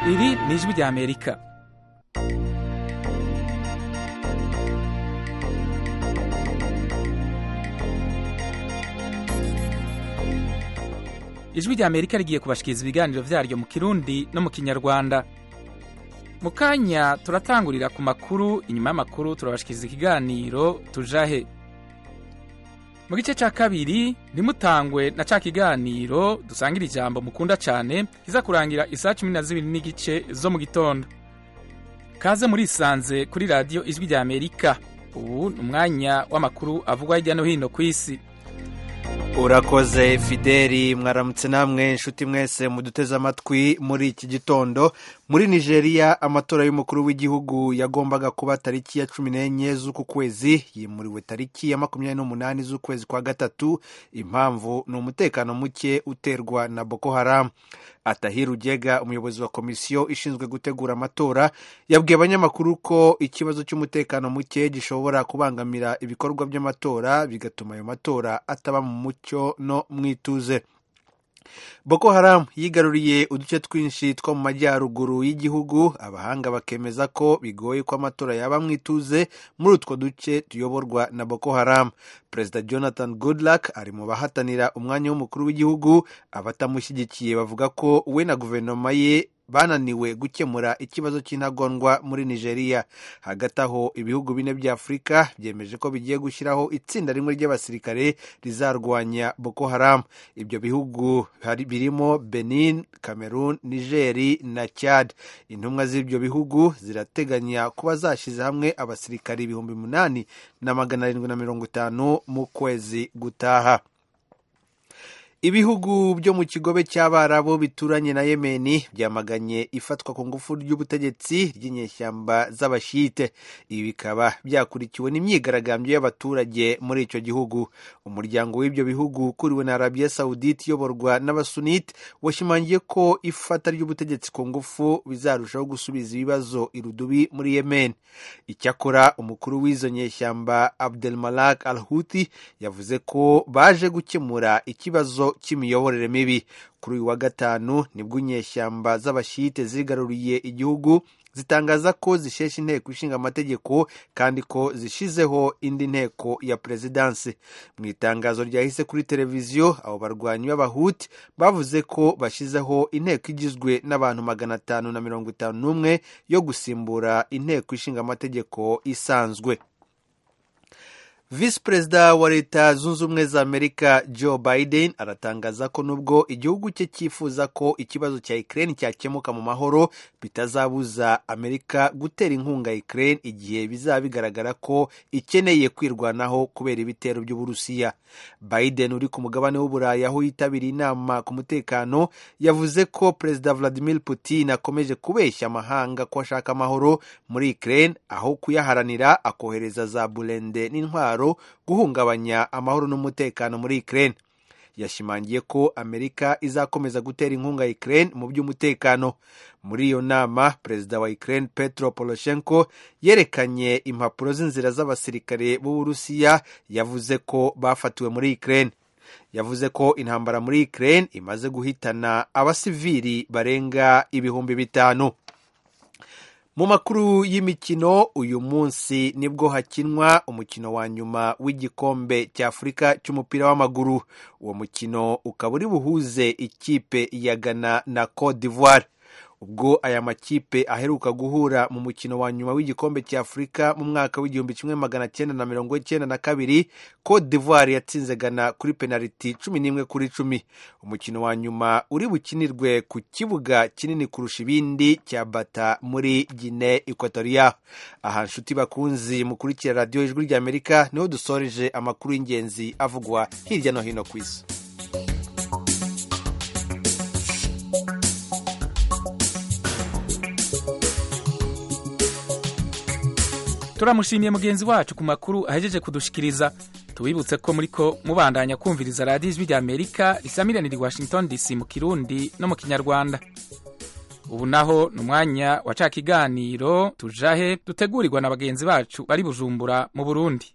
iri ni ijwi rya amerika ijwi rya amerika rigiye kubashikiriza ibiganiro vyaryo mu kirundi no mu kinyarwanda mu kanya turatangurira ku makuru inyuma y'amakuru turabashikiriza ikiganiro tujahe mu gice cya kabiri ntimutangwe na ca kiganiro dusangira ijambo mukunda cyane kiza kurangira isaha cumi na zibiri n'igice zo mu gitondo kaze murisanze kuri radiyo ijwi rya amerika ubu ni umwanya w'amakuru avugwa hirya no hino ku isi urakoze fideli mwaramutse namwe inshuti mwese muduteze amatwi muri iki gitondo muri nigeria amatora y'umukuru w'igihugu yagombaga kuba tariki ya cumi n'enye z'uku kwezi yimuriwe tariki ya makumyabiri n'umunani z'ukwezi kwa gatatu impamvu ni umutekano muke uterwa na boko haram atahira ugega umuyobozi wa komisiyo ishinzwe gutegura amatora yabwiye abanyamakuru ko ikibazo cy'umutekano muke gishobora kubangamira ibikorwa by'amatora bigatuma ayo matora ataba mu mucyo no mu ituze boko haram yigaruriye uduce twinshi two mu majyaruguru y'igihugu abahanga bakemeza ko bigoye ko amatora yaba mu ituze muri utwo duce tuyoborwa na boko haram perezida jonathan goodluck ari mu bahatanira umwanya w'umukuru w'igihugu abatamushyigikiye bavuga ko we na guverinoma ye bananiwe gukemura ikibazo cy'intagondwa muri nigeria hagati aho ibihugu bine bya afurika byemeje ko bigiye gushyiraho itsinda rimwe ry'abasirikare rizarwanya boko haram ibyo bihugu birimo benin cameroon nigeri na chad intumwa z'ibyo bihugu zirateganya kuba zashyize hamwe abasirikare ibihumbi umunani na magana arindwi na mirongo itanu mu kwezi gutaha ibihugu byo mu kigobe cy'abarabu bituranye na yemeni byamaganye ifatwa ku ngufu ry'ubutegetsi ry'inyeshyamba z'abashite ibi bikaba byakurikiwe n'imyigaragambyo y'abaturage muri icyo gihugu umuryango w'ibyo bihugu ukuriwe na arabiya sawudite iyoborwa n'abasunite washimangiye ko ifata ry'ubutegetsi ku ngufu bizarushaho gusubiza ibibazo irudubi muri yemen icyakora umukuru w'izo nyeshyamba abdelmalak al huthi yavuze ko baje gukemura ikibazo cy'imiyoborere mibi kuri uyu wa gatanu nibwo inyeshyamba z'abashite zigaruriye igihugu zitangaza ko zishesha inteko ishinga amategeko kandi ko zishizeho indi nteko ya perezidansi mu itangazo ryahise kuri televiziyo abo barwanyi b'abahuti bavuze ko bashyizeho inteko igizwe n'abantu magana atanu na mirongo itanu n'umwe yo gusimbura inteko ishinga amategeko isanzwe visi perezida wa leta zunze ubumwe za amerika joe biden aratangaza ko nubwo igihugu cye cyifuza ko ikibazo cya ukraine cyakemuka mu mahoro bitazabuza amerika gutera inkunga ukraine igihe bizaba bigaragara ko ikeneye kwirwanaho kubera ibitero by'uburusiya biden uri ku mugabane w'uburayi aho yitabiriye inama ku mutekano yavuze ko perezida vladimir putin akomeje kubeshya amahanga ko ashaka amahoro muri ukraine aho kuyaharanira akohereza za burende n'intwaro guhungabanya amahoro n'umutekano muri Ukraine yashimangiye ko Amerika izakomeza gutera inkunga Ukraine mu by'umutekano muri iyo nama perezida wa Ukraine Petro Poroshenko yerekanye impapuro z'inzira z'abasirikare b'Uburusiya yavuze ko bafatiwe muri Ukraine yavuze ko intambara muri Ukraine imaze guhitana abasivili barenga ibihumbi bitanu mu makuru y'imikino uyu munsi nibwo hakinwa umukino wa nyuma w'igikombe cy'afurika cy'umupira w'amaguru uwo mukino ukaba uri buhuze ikipe ya ghana na cote d'ivoire ubwo aya makipe aheruka guhura mu mukino wa nyuma w'igikombe cya afurika mu mwaka w'igihumbi kimwe magana cyenda na mirongo icyenda na kabiri cote d'ivoire yatsinze ghana kuri penaliti cumi n'imwe kuri cumi umukino wa nyuma uri bukinirwe ku kibuga kinini kurusha ibindi cya bata muri gine equatoria aha nshuti bakunzi mukurikira radiyo ijwi ry'amerika niho dusoreje amakuru y'ingenzi avugwa hirya no hino ku isi turamushimiye mugenzi wacu ku makuru ahejeje kudushikiriza tubibutse ko muri ko mubandanya kumviriza radiyo ijwi rya amerika risamiranira i washington dc mu kirundi no mu kinyarwanda ubu naho ni umwanya wa ca kiganiro tujahe dutegurirwa na bagenzi bacu bari bujumbura mu burundi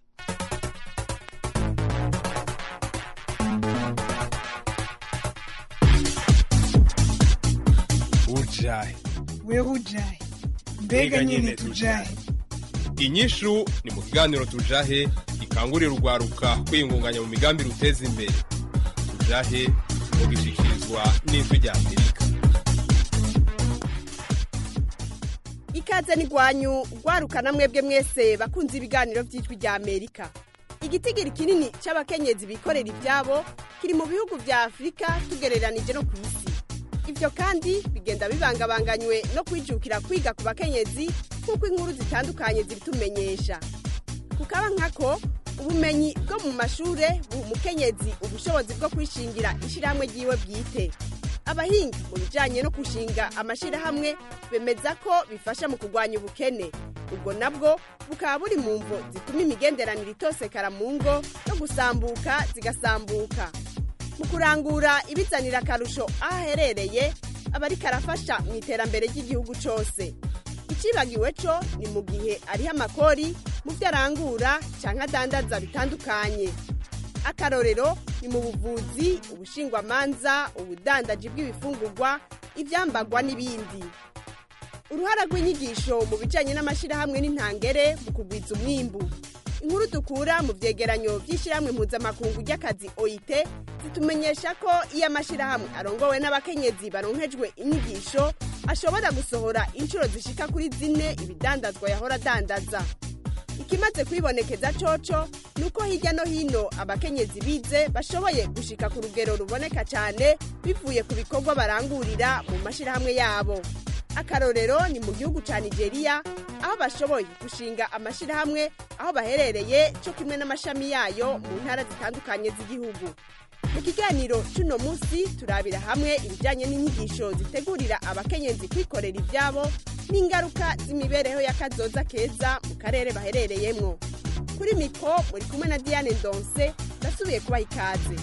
ujahe wewe ujahe mbega nyine tujahe inyishu ni mu kiganiro tujahe gikangurira urwaruka kwiyungunganya mu migambi ruteza imbere tujahe mu gishyikirizwa n'ijwi rya amerika ikaze n'igwanyu rwarukana mwebwe mwese bakunze ibiganiro by'ijwi rya amerika igitigiri kinini cy'abakenyezi bikorera ibyabo kiri mu bihugu bya afurika tugereranije no ku isi ibyo kandi bigenda bibangabanganywe no kwijukira kwiga ku bakenyezi nk'uko inkuru zitandukanye zibitumenyesha kukaba nkako ubumenyi bwo mu mashuri buha umukenyezi ubushobozi bwo kwishingira ishyirahamwe ry'iwe bwite abahinga mu bijyanye no gushinga amashyirahamwe bemeza ko bifasha mu kurwanya ubukene ubwo nabwo bukaba buri mu mvo zituma imigenderanire itosekara mu ngo no gusambuka zigasambuka mu kurangura ibizanira akarusho aho aherereye aba ariko arafasha mu iterambere ry'igihugu cyose icibagiwe cyo ni mu gihe ariho amakori mu byo arangura cyangwa adandaza bitandukanye akarorero ni mu buvuzi ubushingwamanza ubudandaji bw'ibifungurwa ibyambagwa n'ibindi uruhara rw'inyigisho mu bijyanye n'amashyirahamwe n'intangere mu kugwiza umwimbu inkuru dukura mu byegeranyo by'ishyirahamwe mpuzamakungu ry'akazi oit zitumenyesha ko iyo amashyirahamwe arongowe n'abakenyezi baronkejwe inyigisho ashobora gusohora inshuro zishika kuri zine ibidandazwa yahora adandaza ikimaze kwibonekeza coco ni uko hirya no hino abakenyezi bize bashoboye gushika ku rugero ruboneka cyane bivuye ku bikorwa barangurira mu mashyirahamwe yabo akarorero ni mu gihugu cya nigeria aho bashoboye gushinga amashyirahamwe aho baherereye cyo kimwe n'amashami yayo mu ntara zitandukanye z'igihugu mu kiganiro cy'uno munsi turabira hamwe ibijyanye n'inyigisho zitegurira abakenyezi kwikorera ibyabo n'ingaruka z'imibereho y'akazoza keza mu karere baherereyemo kuri miko muri kumwe na diane ndonse nasubiye kubaha ikaze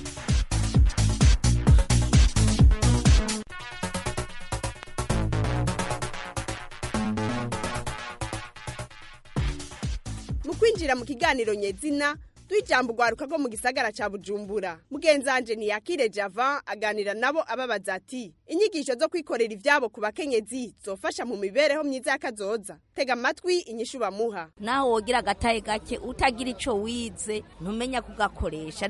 mu kwinjira mu kiganiro nyezina ijambo urwaruka rwo mu gisagara cya bujumbura mugenzanje ntiyakire java aganira nabo ababaza ati inyigisho zo kwikorera ibyabo ku bakenyezi zofasha mu mibereho myiza y'akazoza tega amatwi inyishu bamuha naho wogira agataye gake utagira icyo wize ntumenya kugakoresha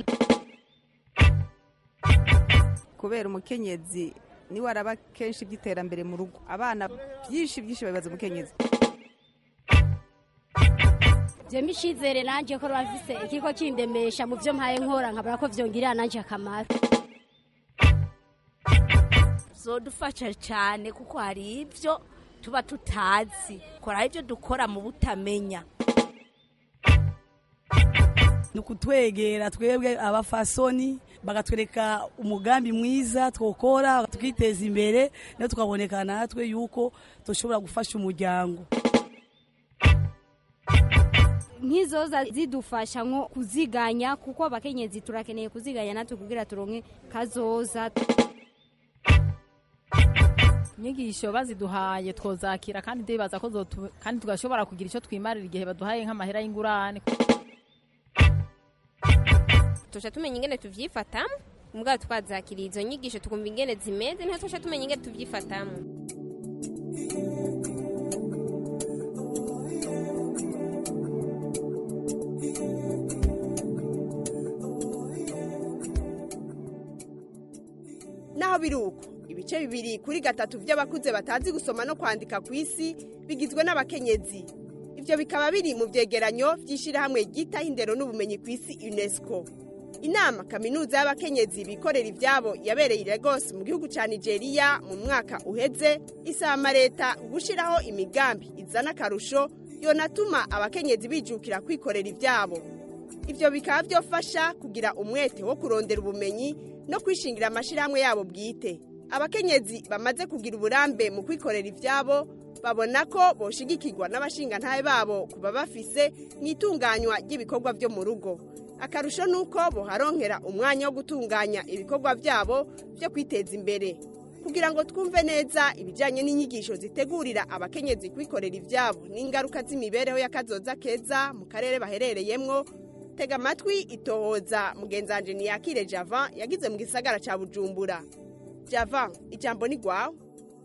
kubera umukenyezi niwe araba kenshi iby'iterambere mu rugo abana byinshi byinshi babibaza umukenyezi jembe ishizere nanje ko bafise ikigo kindemesha mu byo mpaye nkora nkabura ko vyongirira nanje akamaro zodufasha cyane kuko hari ibyo tuba tutazi kora ibyo dukora mu butamenya ni ukutwegera twebwe abafasoni bagatwereka umugambi mwiza twokora tukiteza imbere nayo tukaboneka natwe yuko dushobora gufasha umuryango nk'izoza zidufasha nko kuziganya kuko abakenyezi turakeneye kuziganya natwe kugira turonke kazoza inyigisho baziduhaye twozakira kandi ndibaza ko kandi tugashobora kugira icyo twimarira igihe baduhaye nk'amahera y'ingurane tuca tumenya ingene tuvyifatamo mugabo twazakiriye izo nyigisho tukumva ingene zimeze niho tuca tumenya ingene tuvyifatamo naho biri uko ibice bibiri kuri gatatu by'abakuze batazi gusoma no kwandika ku isi bigizwe n'abakenyezi ibyo bikaba biri mu byegeranyo by'ishyirahamwe ryitaho indero n'ubumenyi ku isi unesco inama kaminuza y'abakenyezi bikorera ibyabo yabereye i Lagos mu gihugu cya nigeria mu mwaka uheze isaba leta gushyiraho imigambi izana akarusho yonatuma abakenyezi bijukira kwikorera ibyabo ibyo bikaba byofasha kugira umwete wo kurondera ubumenyi no kwishingira amashyirahamwe yabo bwite abakenyezi bamaze kugira uburambe mu kwikorera ibyabo babona ko boshigikirwa n'abashingantahe babo kuba bafise mu itunganywa ry'ibikorwa byo mu rugo akarusho ni uko boharonkera umwanya wo gutunganya ibikorwa byabo byo kwiteza imbere kugira ngo twumve neza ibijyanye n'inyigisho zitegurira abakenyezi kwikorera ibyabo n'ingaruka z'imibereho y'akazoza keza mu karere baherereyemo tega amatwi itohoza mugenzanje ntiyakire java yagize mu gisagara cya bujumbura java ijambo ni rwawe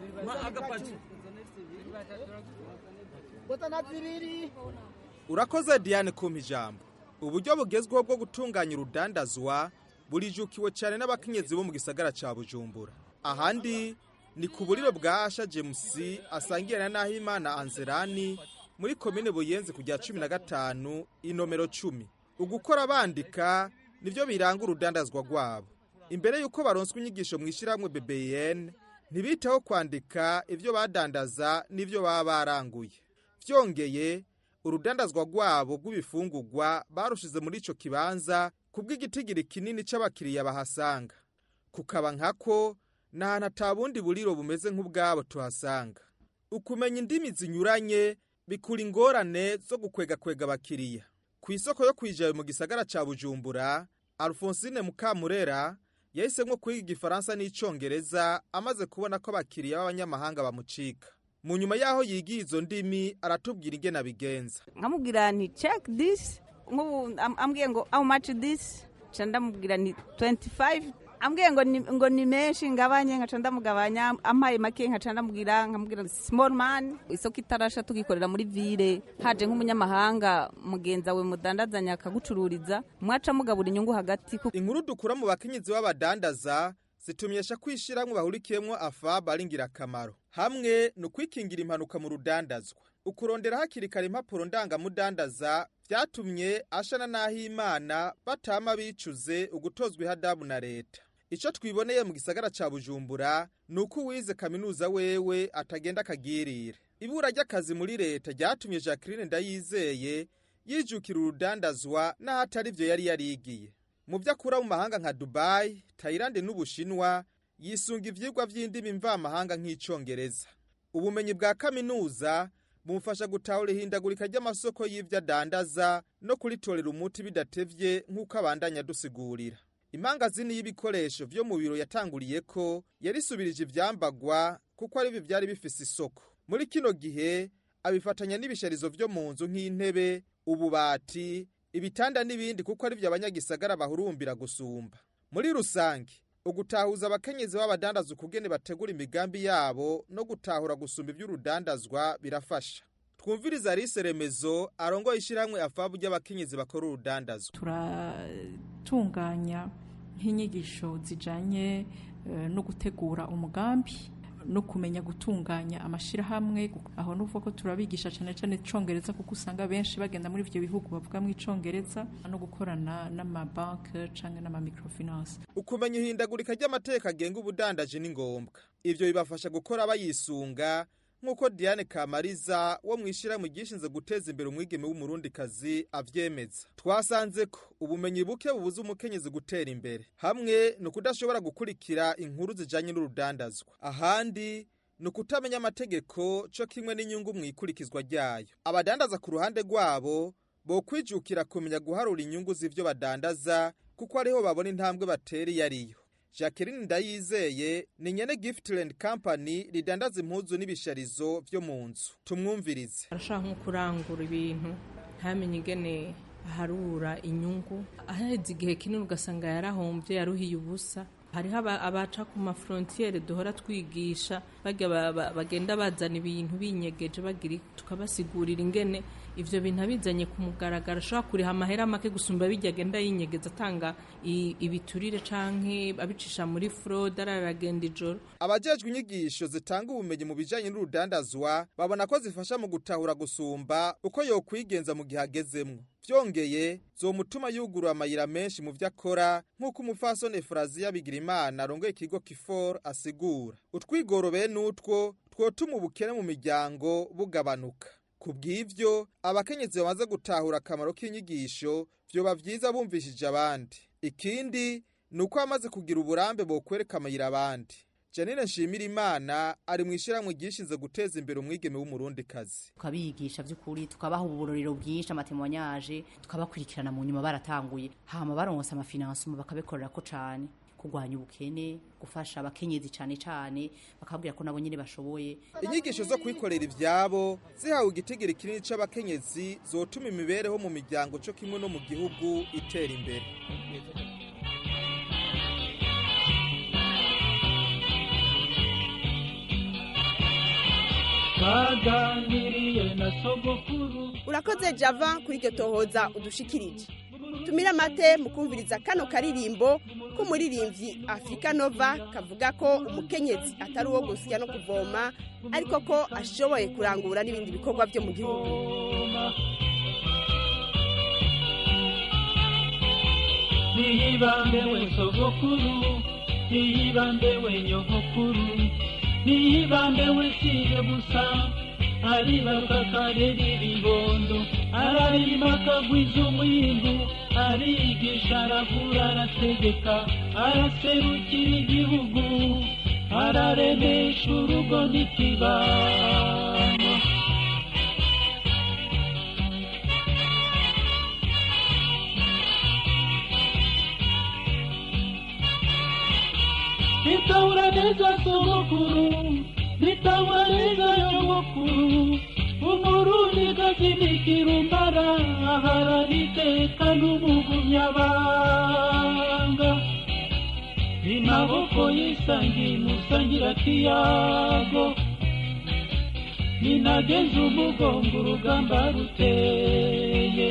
urakoze diane kumpa ijambo uburyo bugezweho bwo gutunganya urudandazwa burijukiwe cyane n'abakenyezi bo mu gisagara cya bujumbura ahandi ni ku buriro bwa asha james asangira na nahimana anzerani muri komine buyenzi ku rya cumi na gatanu inomero cumi ugukora bandika nibyo biranga urudandazwa rwabo imbere y'uko baronswa inyigisho mu ishyirahamwe bbn ntibiteho kwandika ibyo badandaza n'ibyo baba baranguye byongeye urudandazwa rwabo rw'ibifungurwa barushize muri icyo kibanza kubw'igitigiri kinini cy'abakiriya bahasanga kukaba nkako ni ahantu atabundi buriro bumeze nk'ubwabo tuhasanga ukumenya indimi zinyuranye bikura ingorane zo gukwegakwega abakiriya ku isoko yo kwijayo mu gisagara cya bujumbura alphonsine mukamurera yahisemo kwiga igifaransa n'icyongereza amaze kubona ko abakiriya b'abanyamahanga bamucika mu nyuma y'aho yigiye izo ndimi aratubwira ingene abigenza nkamubwira nti check this nk'ubu am- ambwiye ngo how much this nca ndamubwira ni 25 ambwiye ngo ni, ngo ni menshi ngabanye nkaca ndamugabanya ampaye make nkaca ndamubwira nkamubwira small man isoko itarasha tugikorera muri ville haje nk'umunyamahanga mugenza we mudandazanya akagucururiza mwaca mugabura inyungu hagati ku- inkuru dukura mu bakenyezi b'abadandaza zitumyesha ko ishyirahamwe bahurikiyemo afab ari ingirakamaro hamwe ni ukwikingira impanuka mu rudandazwa ukurondera hakiri kare impapuro ndangamudandaza byatumye ashana n'ahimana batama bicuze ugutozwa ihadabu na leta icyo twiboneye mu gisagara cya bujumbura ni uko uwize kaminuza wewe atagenda akagirire ibura ry'akazi muri leta ryatumye jacqueline ndayizeye yijukira urudandazwa n'ahatari byo yari yarigiye mu byo akura mu mahanga nka dubayi tayilande n'ubushinwa yisunga ibyigwa by'indimi mvamahanga nk'icyongereza ubumenyi bwa kaminuza bumufasha gutahura ihindagurika ry'amasoko y'ibyo adandaza no kuritorera umuti bidatevye nk'uko abandanya adusigurira imangazini y'ibikoresho vyo mu biro yatanguriye ko yarisubirije ivyambagwa kuko ari byo byari bifise isoko muri kino gihe abifatanya n'ibisharizo vyo mu nzu nk'intebe ububati ibitanda n'ibindi kuko ari byo abanyagisagara bahurumbira gusumba muri rusange ugutahuza abakenyezi b'abadandaza ukugene bategura imigambi yabo no gutahura gusumba iby'urudandazwa birafasha twumviriza arise remezo arongoye ishyirahamwe afabu ry'abakenyezi bakora urudandazwa turatunganya nk'inyigisho zijyanye no gutegura umugambi no kumenya gutunganya amashyirahamwe aho nuvuga ko turabigisha cyane cyane icyongereza kuko usanga benshi bagenda muri ibyo bihugu bavuga mu icyongereza no gukorana n'amabanki cyangwa n'amamikorofinanse ukumenya ihindagurika ry'amateka agenga ubudandaji ni ngombwa ibyo bibafasha gukora bayisunga nk'uko diane kamariza wo mu ishyirahamwe ryishinze guteza imbere umwigeme w'umurundikazi abyemeza twasanze ko ubumenyi buke bubuza umukenyezi gutera imbere hamwe ni ukudashobora gukurikira inkuru zijyanye n'urudandazwa ahandi ni ukutamenya amategeko cyo kimwe n'inyungu mu ikurikizwa ryayo abadandaza ku ruhande rwabo bo kwijukira kumenya guharura inyungu z'ibyo badandaza kuko ariho babona intambwe batera iyo ariyo jacqueline ndayizeye ni nyene giftland company ridandaza impuzu n'ibisharizo vyo mu nzu tumwumvirize arashaka nko kurangura ibintu ntamenye ingene aharura inyungu ahaheze igihe kinini ugasanga yarahombye yaruhiye ubusa hariho abaca ku mafrontiere duhora twigisha bagenda bazana ibintu binyegeje bagira tukabasigurira ingene ivyo bintu abizanye ku mugaragaro ashobora kuriha amahera make gusumba bijya agenda yinyegeza atanga ibiturire canke abicisha muri fraude araragenda ijoro abajejwe inyigisho zitanga ubumenyi mu bijanye n'urudandazwa babona ko zifasha mu gutahura gusumba uko yokwigenza mu gihe agezemwo vyongeye zomutuma yugurura amayira menshi mu vyo akora nk'uko umufasoni efuraziya bigirimana arongoye ikigo kifor asigura utwigoro bene utwo twotuma ubukene mu miryango bugabanuka ku bw'ivyo abakenyezi bamaze gutahura akamaro k'inyigisho vyoba vyiza bumvishije abandi ikindi ni uko bamaze kugira uburambe bokwereka amayira abandi janine nshimira imana ari mu ishyirahamwe ryishinze guteza imbere umwigeme w'umurundikazi tukabigisha by'ukuri tukabaha uburorero bwinshi amatemwanyaje tukabakurikirana mu nyuma baratanguye hama baronse amafinansimo bakabikorera ko cane kurwanya ubukene gufasha abakenyezi cyane cyane bakabwira ko nabo nyine bashoboye inyigisho zo kwikorera ibyabo zihawe igitigiri kinini c'abakenyezi zotuma imibereho mu miryango cyo kimwe no mu gihugu itera imbere twaganiriye na sogokuru urakoze java kuri iryo tohoza udushikirije tumire amate mu kumviriza kano karirimbo k'umuririmbyi afurika nova kavuga ko umukenyezi atari uwo gusya no kuvoma ariko ko ashoboye kurangura n'ibindi bikorwa byo mu gihugu niyibambe we sogokuru niyibambe we nyogokuru niyibambe we siye gusa aribaruka karera ibibondo ararima akagwiza umwimbu arigisha aravura arategeka araserukira igihugu araremesha urugo n'ikibano nitahura neza sogokuru nitahura neza nyogokuru umurundi gazinikira umbara aharaniteka n'umugumyabanga imaboko yisangiye musangira kiyago ninageze umugongo urugamba ruteye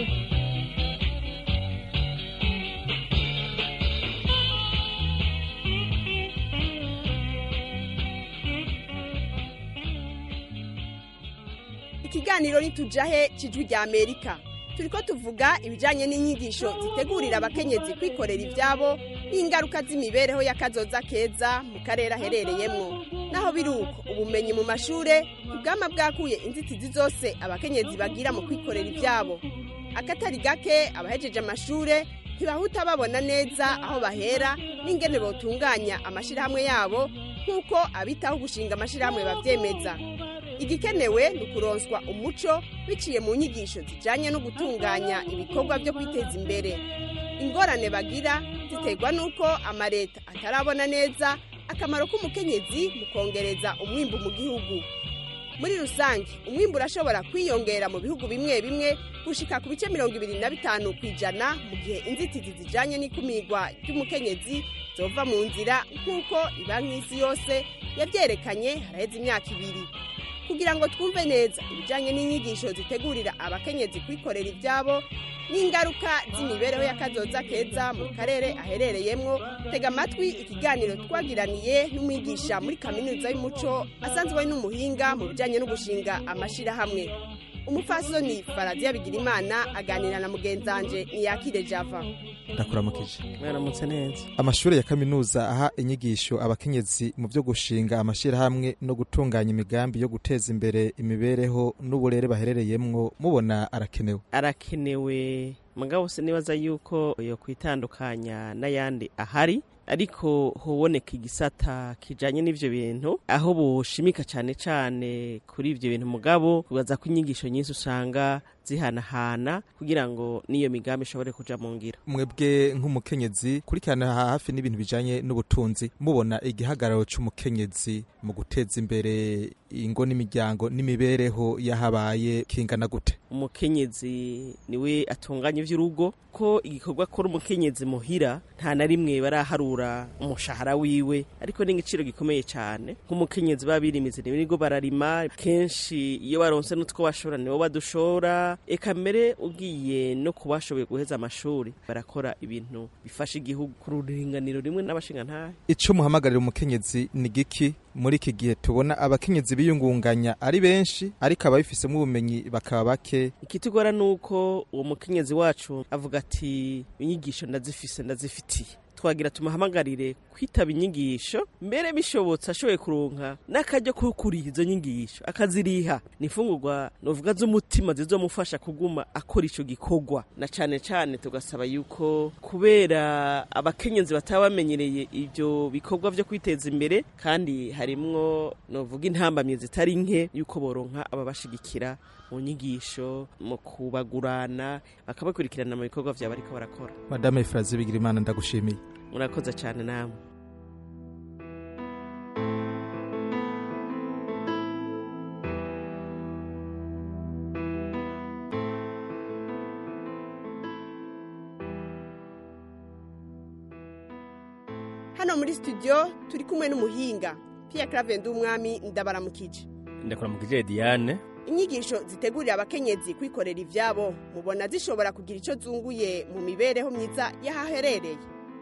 ikiganiro nitujahe kijwi rya amerika turiko tuvuga ibijanye n'inyigisho zitegurira abakenyezi kwikorera ivyabo n'ingaruka z'imibereho y'akazoza keza mu karere aherereyemwo naho biri uko ubumenyi mu mashure ubwama bwakuye inzitizi zose abakenyezi bagira mu kwikorera ivyabo akatari gake abahejeje amashure ntibahuta babona neza aho bahera n'ingene botunganya amashirahamwe yabo nk'uko abitaho gushinga amashirahamwe bavyemeza igikenewe ni ukuronswa umuco biciye mu nyigisho zijanye no gutunganya ibikorwa byo kwiteza imbere ingorane bagira ziterwa n'uko amareta atarabona neza akamaro k'umukenyezi mu kongereza umwimbu mu gihugu muri rusange umwimbu urashobora kwiyongera mu bihugu bimwe bimwe gushika ku bice mirongo ibiri na bitanu ku ijana mu gihe inzitizi zijanye n'ikumirwa ry'umukenyezi zova mu nzira nk'uko ibanki y'isi yose yabyerekanye haraheze imyaka ibiri kugira ngo twumve neza ibijyanye n'inyigisho zitegurira abakenyezi kwikorera ibyabo n'ingaruka z'imibereho y'akazoza keza mu karere aherereyemo tega amatwi ikiganiro twagiraniye n'umwigisha muri kaminuza y'umuco asanzwe ari n'umuhinga mu bijyanye no gushinga amashyirahamwe umupfasoni faradiya bigirimana aganira na mugenzanje niyakire java ndakuramukije mwaramutse neza amashuri ya kaminuza aha inyigisho abakenyezi mu byo gushinga amashyirahamwe no gutunganya imigambi yo guteza imbere imibereho n'uburere baherereyemwo mubona arakenewe arakenewe mugabo sinibaza yuko yo kwitandukanya n'ayandi ahari ariko hoboneka igisata kijanye n'ivyo bintu aho boshimika cane cane kuri ivyo bintu mugabo kubaza ko inyigisho nyinshi usanga zihanahana kugira ngo n'iyo migambi ishobore kuja mu ngiro mwebwe nk'umukenyezi kurikirana hafi n'ibintu bijanye n'ubutunzi mubona igihagararo c'umukenyezi mu guteza imbere ingo n'imiryango n'imibereho yahabaye kingana gute umukenyezi niwe atunganya ivy'urugo ko igikorwa akora umukenyezi muhira nta na rimwe baraharura umushahara wiwe ariko ni igiciro gikomeye cyane nk'umukenyezi baba birimize nibo bararima kenshi iyo baronse n'utwo bashora nibo badushora eka mbere ugiye no ku bashoboye guheza amashuri barakora ibintu bifasha igihugu ku ruringaniro rimwe n'abashingantahe ico muhamagarira umukenyezi ni giki muri iki gihe tubona abakenyezi biyungunganya ari benshi ariko ababifisemo ubumenyi bakaba bake ikitugora ni uko uwo mukenyezi wacu avuga ati inyigisho ndazifise ndazifitiye twagira tumuhamagarire kwitaba inyigisho mbere bishobotse ashoboye kuronka n'akajya ko kuriha izo nyigisho akaziriha ni imfungurwa novuga z'umutima zizomufasha kuguma akora ico gikorwa na cane cane tugasaba yuko kubera abakenyezi bataba bamenyereye ivyo bikorwa vyo kwiteza imbere kandi harimwo novuga intambamye zitari nke yuko boronka ababashigikira mu nyigisho mu kubagurana bakabakurikirana mu bikorwa vyabo bariko barakora madame Efrazi Bigirimana ndagushimiye murakoze cyane namwe hano muri studio turi kumwe n'umuhinga Pierre Claver Ndumwami ndabaramukije ndakuramukije Diane inyigisho zitegurira abakenyezi kwikorera ivyabo mubona zishobora kugira ico zunguye mu mibereho myiza y'ahaherereye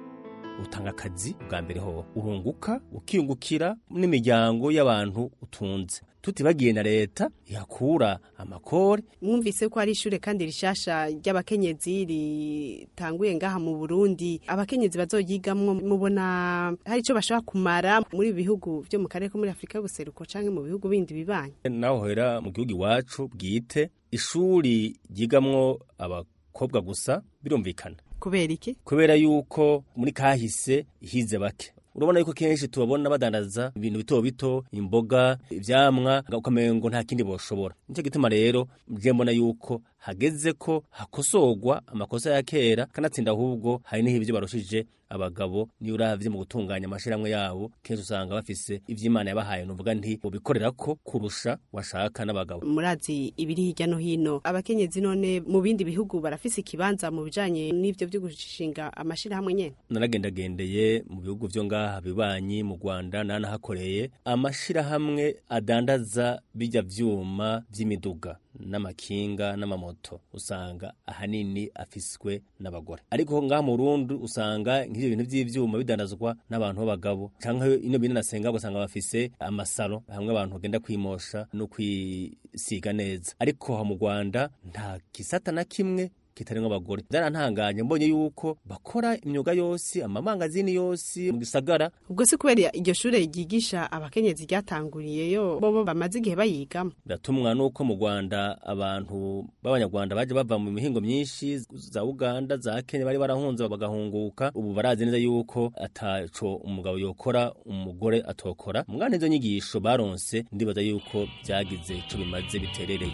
utanga akazi bwa mbere ho urunguka ukiyungukira n'imiryango y'abantu utunze tutibagiye na leta ihakura amakori mwumvise ko ari ishure kandi rishasha ry'abakenyezi ritanguye ngaha mu Burundi abakenyezi bazoyigamwo mubona hari ico bashobora kumara muri ibi bihugu vyo mu karere ko muri Afrika y'ubuseruko canke mu bihugu bindi bibanye naho hera mu gihugu iwacu bwite ishuri ryigamwo abakobwa gusa birumvikana kubera iki kubera yuko muri kahise hize bake urabona yuko kenshi tubabona badandaza ibintu bito bito imboga ivyamwa ukamengo nta kindi boshobora nicyo gituma rero je mbona yuko hageze ko hakosorwa amakosa ya kera kanatsinda ahubwo hari n'ibyo barushije abagabo niyo uravye mu gutunganya amashirahamwe yabo kenshi usanga bafise ivy'imana yabahaye nuvuga nti bobikorera ko kurusha washaka n'abagabo murazi ibiri hirya no hino abakenyezi none mu bindi bihugu barafise ikibanza mu bijanye n'ivyo vyo gushinga amashirahamwe nyene naragendagendeye mu bihugu vyo ngaha bibanyi mu Rwanda nanahakoreye amashirahamwe adandaza bijya vyuma vy'imiduga n'amakinga n'amamoto usanga ahanini afiswe n'abagore ariko ngaha mu Burundi usanga nk'ivyo bintu vy'ivyuma bidandazwa n'abantu b'abagabo canke ino bintu nasenga ugasanga bafise amasaro hamwe abantu bagenda kwimosha no kwisiga neza ariko ha mu Rwanda nta gisata na kimwe kitarimwo abagore byarantanganye mbonye yuko bakora imyuga yose amamangazini yose mu gisagara ubwo si kubera iryo shure ryigisha abakenyezi ryatanguriyeyo bobo bamaze igihe bayigamo biratumwa nuko mu Rwanda abantu b'abanyarwanda baje bava mu mihingo myinshi za Uganda za Kenya bari barahunze bagahunguka ubu barazi neza yuko ataco umugabo yokora umugore atokora mwana izo nyigisho baronse ndibaza yuko byagize ico bimaze biterereye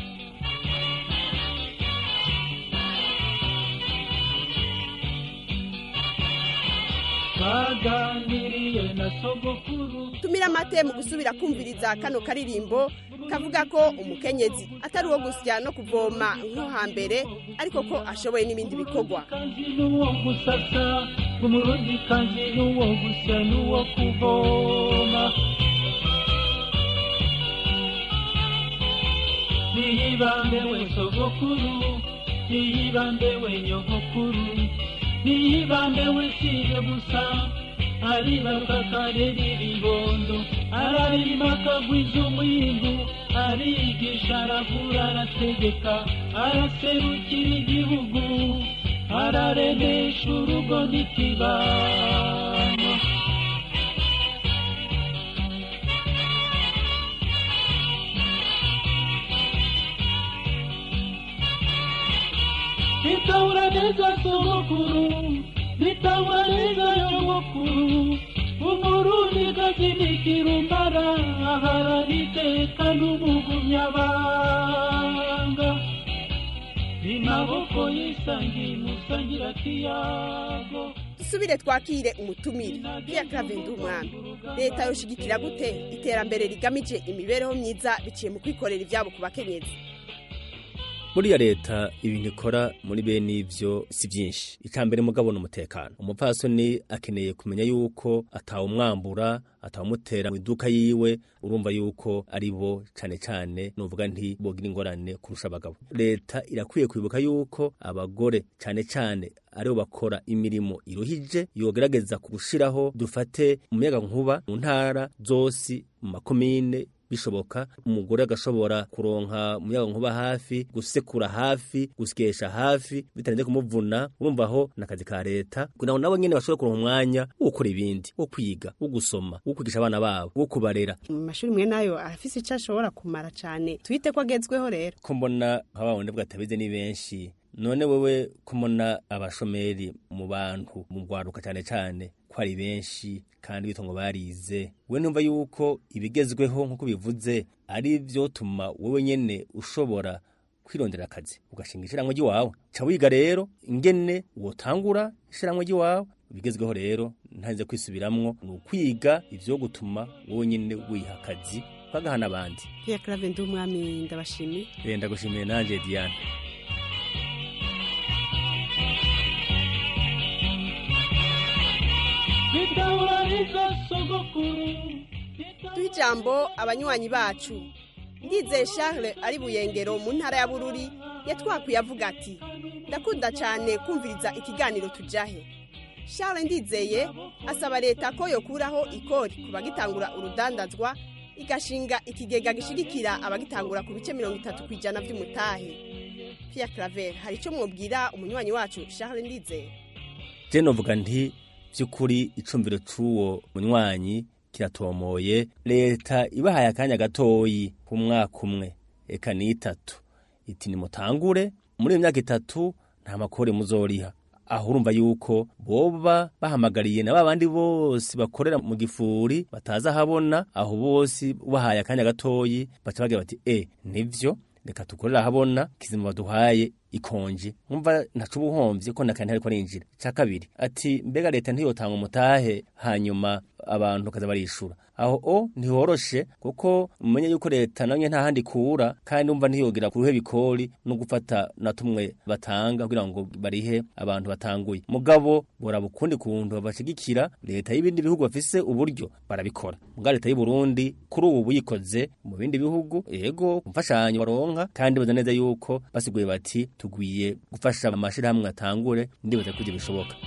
baganiriye na sogokuru tumira amate mu gusubira kumviriza kano karirimbo kavuga ko umukenyezi atari uwo gusya no kuvoma nko hambere ariko ko ashoboye n'ibindi bikorwa n'uwo gusasa umurundi kandi n'uwo gusya n'uwo kuvoma niyibambe we sogokuru niyibambe we nyogokuru niyibambe we siye gusa aribaruka karera ibibondo ararima akagwiza umwindu arigisha aravura arategeka araserukira igihugu araremesha urugo n'ikibano nitahura neza sogokuru nitahura neza nyogokuru umurundi gakinikira umara aharaniteka n'umugumyabanga imaboko yisangiye musangira kiyago dusubire twakire umutumire Pierre Claver umwami leta yoshigikira gute iterambere rigamije imibereho myiza biciye mu kwikorera ivyabo ku bakenyezi buriya leta ibintu ikora muri bene ivyo si byinshi icambere mugabo n'umutekano umupfasoni akeneye kumenya yuko atawumwambura atawumutera mu iduka yiwe urumva yuko ari bo cane cane nuvuga nti bogira ingorane kurusha abagabo leta irakwiye kwibuka yuko abagore cane cane aribo bakora imirimo iruhije yogerageza gushiraho dufate umuyaga nkuba mu ntara zose mu makomine bishoboka umugore agashobora kuronka umuyaga nkuba hafi gusekura hafi gusyesha hafi bitarinze kumuvuna urumva aho nakazi ka leta kugira ngo nabo nyene bashobore kuronka umwanya wo gukora ibindi wo kwiga wo gusoma wo kwigisha abana babo wo kubarera mu mashuri mwe nayo arafise ico ashobora kumara cane twite ko agezweho rero ko mbona nk'abawundi bwatabize ni benshi none wewe kumona abashomeri mu bantu mu rwaruka cyane cyane ko ari benshi kandi bitongo barize we numva yuko ibigezweho nk'uko bivuze ari byo tuma wowe nyene ushobora kwirondera akazi ugashinga ishiramwe ry'iwawe ca wiga rero ingene wotangura ishiramwe ry'iwawe ibigezweho rero ntarinze kwisubiramwo ni ukwiga ivyo gutuma wowe nyene wiha akazi ukagaha n'abandi Pierre Claver umwami ndabashimiye renda gushimiye nanje Diane bidahuriza sogokuru duhe ijambo abanywanyi bacu ndizeye charles ari buyengero mu ntara ya bururi yatwakwiye avuga ati ndakunda cyane kumviriza ikiganiro tujahe charles ndizeye asaba leta ko yokuraho ikori ku bagitangura urudandazwa igashinga ikigega gishigikira abagitangura ku bice mirongo itatu ku ijana by'umutahe Pierre claver hari icyo mwubwira umunywanyi wacu charles ndizeye je novuga nti by'ukuri icumbiro c'uwo munywanyi kiratomoye leta ibahaye akanya gatoyi ku mwaka umwe eka ni itatu iti nimutangure muri iyo myaka itatu nta makore muzoriha aho urumva yuko boba bahamagariye na babandi bose bakorera mu gifuri bataza habona aho bose ubahaye akanya gatoyi baca bagira bati e nivyo reka tukorera habona kizima baduhaye ikonje nkumva ntacu ubuhomvye ko nakandi ariko arinjira ca kabiri ati mbega leta ntiyotanga umutahe hanyuma abantu kaza barishura aho o ntihoroshe kuko umenye yuko leta nayo nta handi kura kandi umva ntiyogira ku ruhe bikori no gufata na tumwe batanga kugira ngo barihe abantu batanguye mugabo boraba ukundi kuntu babashigikira leta y'ibindi bihugu bafise uburyo barabikora muga leta y'u Burundi kuri ubu buyikoze mu bindi bihugu yego kumfashanyo baronka kandi baza neza yuko basiguye bati tugwiye gufasha amashirahamwe atangure ndibaza ko ibyo bishoboka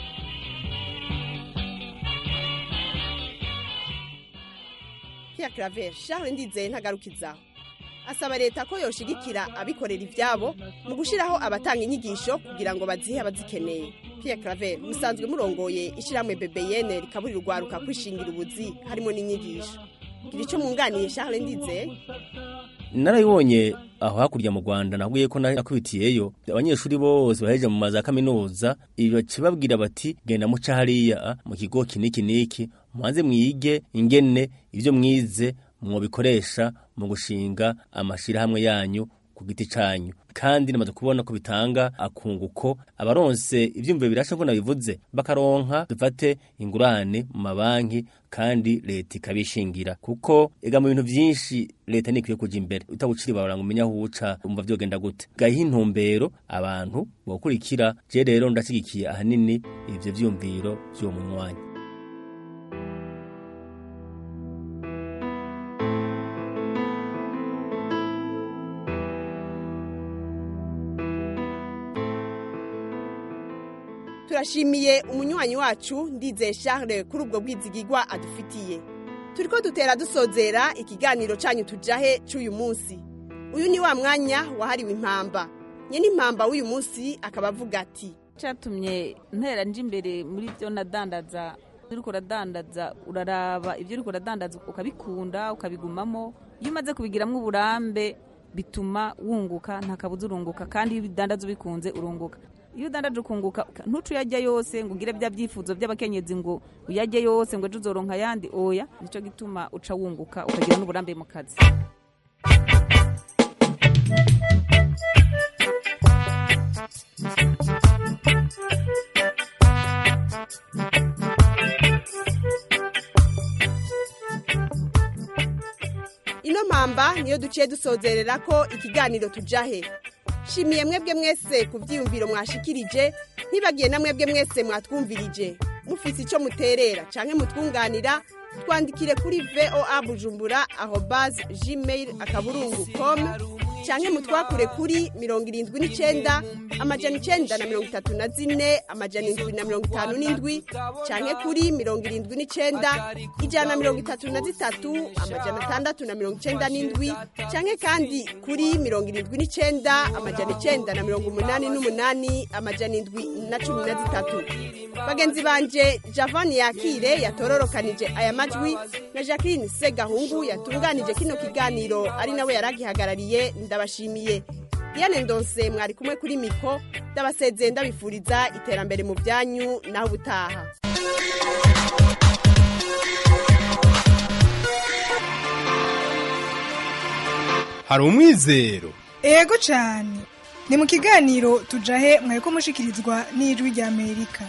Pierre claver charles ndizeye ntagarukizaho asaba leta ko yoshigikira abikorera ibyabo mu gushyiraho abatanga inyigisho kugira ngo bazihe abazikeneye Pierre claver musanzwe murongoye ishyirahamwe bebeyene rikaburira urwaruka kwishingira ubuzi harimo n'inyigisho gira icyo mwunganiye charles ndizeye narabibonye aho hakurya mu Rwanda nahuye ko nakubitiyeyo abanyeshuri bose baheje mu maza kaminuza ibace babwira bati genda muca hariya mu kigo kiniki niki mubanze mwige ingene ivyo mwize mwobikoresha mu gushinga amashirahamwe yanyu ku giti canyu kandi namaze kubona ko bitanga akunguko abaronse ivyumviro birasha ko nabivuze bakaronka dufate ingurane mu mabanki kandi leta ikabishingira kuko ega mu bintu vyinshi leta nikwiye kuja imbere utabuciri baranga umenya aho uca umva vyogenda gute gahiha intumbero abantu bokurikira je rero ndashigikiye ahanini ivyo vyumviro vy'uwo munywanyi turashimiye umunywanyi wacu ndizeye charles kuri ubwo bwizigigwa adufitiye turi ko dutera dusozera ikiganiro cyanyu tujahe cy'uyu munsi uyu ni wa mwanya wahariwe impamba nyine impamba w'uyu munsi akaba avuga ati cyatumye ntera nje imbere muri byo nadandaza uri uradandaza uraraba ibyo uri uradandaza ukabikunda ukabigumamo iyo umaze kubigiramo uburambe bituma wunguka nta kabuza urunguka kandi iyo ubidandaza ubikunze urunguka iyo udandaje ukunguka ntuce uyajya yose ngo ugire bya byifuzo by'abakenyezi ngo uyajye yose ngo ejo uzoronka ayandi oya nicyo gituma uca wunguka ukagira n'uburambe mu kazi ino mpamba niyo duciye dusozerera ko ikiganiro tujahe shimiye mwebwe mwese ku byiyumviro mwashikirije ntibagiye na mwebwe mwese mwatwumvirije mufise icyo muterera canke mutwunganira twandikire kuri voa bujumbura aho bazi gmail akaburungu com canke mutwakure kuri mirongo irindwi n'icenda amajana icenda na mirongo itatu na zine amajana indwi na mirongo itanu n'indwi canke kuri mirongo irindwi n'icenda ijana na mirongo itatu na zitatu amajana atandatu na mirongo icenda n'indwi canke kandi kuri mirongo irindwi n'icenda amajana icenda na mirongo umunani n'umunani amajana indwi na cumi na zitatu bagenzi banje javani yakire yatororokanije aya majwi na jacqueline segahungu yatunganije kino kiganiro ari nawe yaragihagarariye ndabashimiye diane ndonse mwari kumwe kuri miko ndabasezeye ndabifuriza iterambere mu byanyu naho ubutaha hari umwizero ego cyane ni mu kiganiro tujahe mwari ko mushikirizwa n'ijwi ry'amerika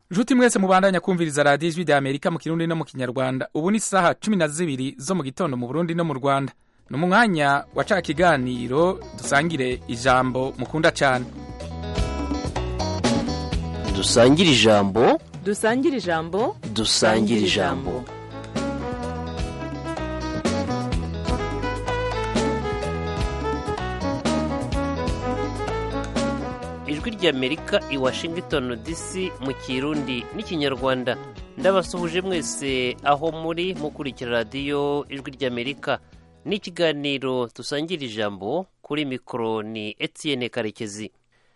nshuti mwese mubandanya kumviriza radiyo ijwi rya amerika mu kirundi no mu kinyarwanda ubu ni isaha cumi na zibiri zo mu gitondo mu burundi no mu rwanda ni mu mwanya wa ca kiganiro dusangire ijambo mukunda cyane dusangire ijambo dusangire ijambo dusangire ijambo ijwi ry'amerika i washington dc mu kirundi n'ikinyarwanda ndabasuhuje mwese aho muri mukurikira radiyo ijwi ry'amerika n'ikiganiro dusangira ijambo kuri mikoro ni etienne karekezi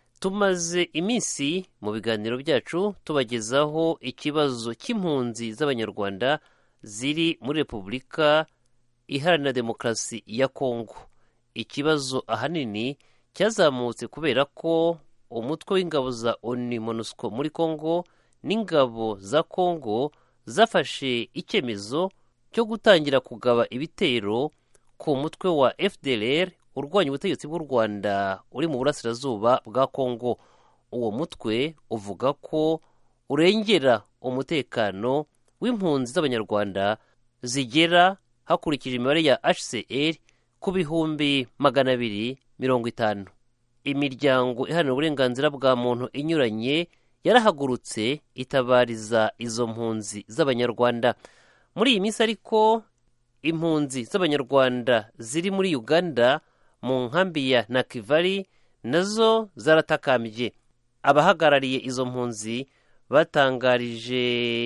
tumaze iminsi mu biganiro byacu tubagezaho ikibazo cy'impunzi z'abanyarwanda ziri muri repubulika iharanira demokarasi ya kongo ikibazo ahanini cyazamutse kubera ko umutwe w'ingabo za oni monusco muri kongo n'ingabo za kongo zafashe icyemezo cyo gutangira kugaba ibitero ku mutwe wa fdlr urwanya ubutegetsi bw'u rwanda uri mu burasirazuba bwa kongo uwo mutwe uvuga ko urengera umutekano w'impunzi z'abanyarwanda zigera hakurikije imibare ya hcr ku bihumbi magana abiri mirongo itanu imiryango iharanira uburenganzira bwa muntu inyuranye yarahagurutse itabariza izo mpunzi z'abanyarwanda muri iyi minsi ariko impunzi z'abanyarwanda ziri muri uganda mu nkambi ya nakivari nazo zaratakambye abahagarariye izo mpunzi batangarije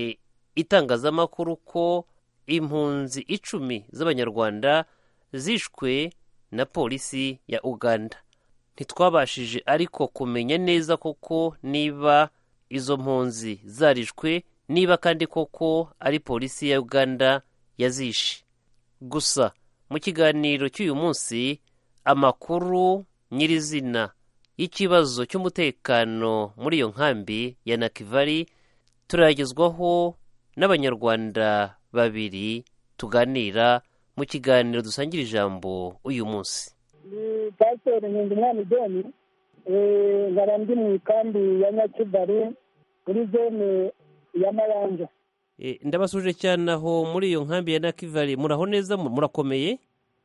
itangazamakuru ko impunzi icumi z'abanyarwanda zishwe na polisi ya uganda ntitwabashije ariko kumenya neza koko niba izo mpunzi zarishwe niba kandi koko ari polisi ya uganda yazishe gusa mu kiganiro cy'uyu munsi amakuru nyirizina y'ikibazo cy'umutekano muri iyo nkambi ya nakivari turayagezwaho n'abanyarwanda babiri tuganira mu kiganiro dusangira ijambo uyu munsi ni pasiteri nkundimwana ideni nkaba ndi mu ikambi ya nyakibari muri zone ya mabanja ndabasuje cyane aho muri iyo nkambi ya nakivari muraho neza murakomeye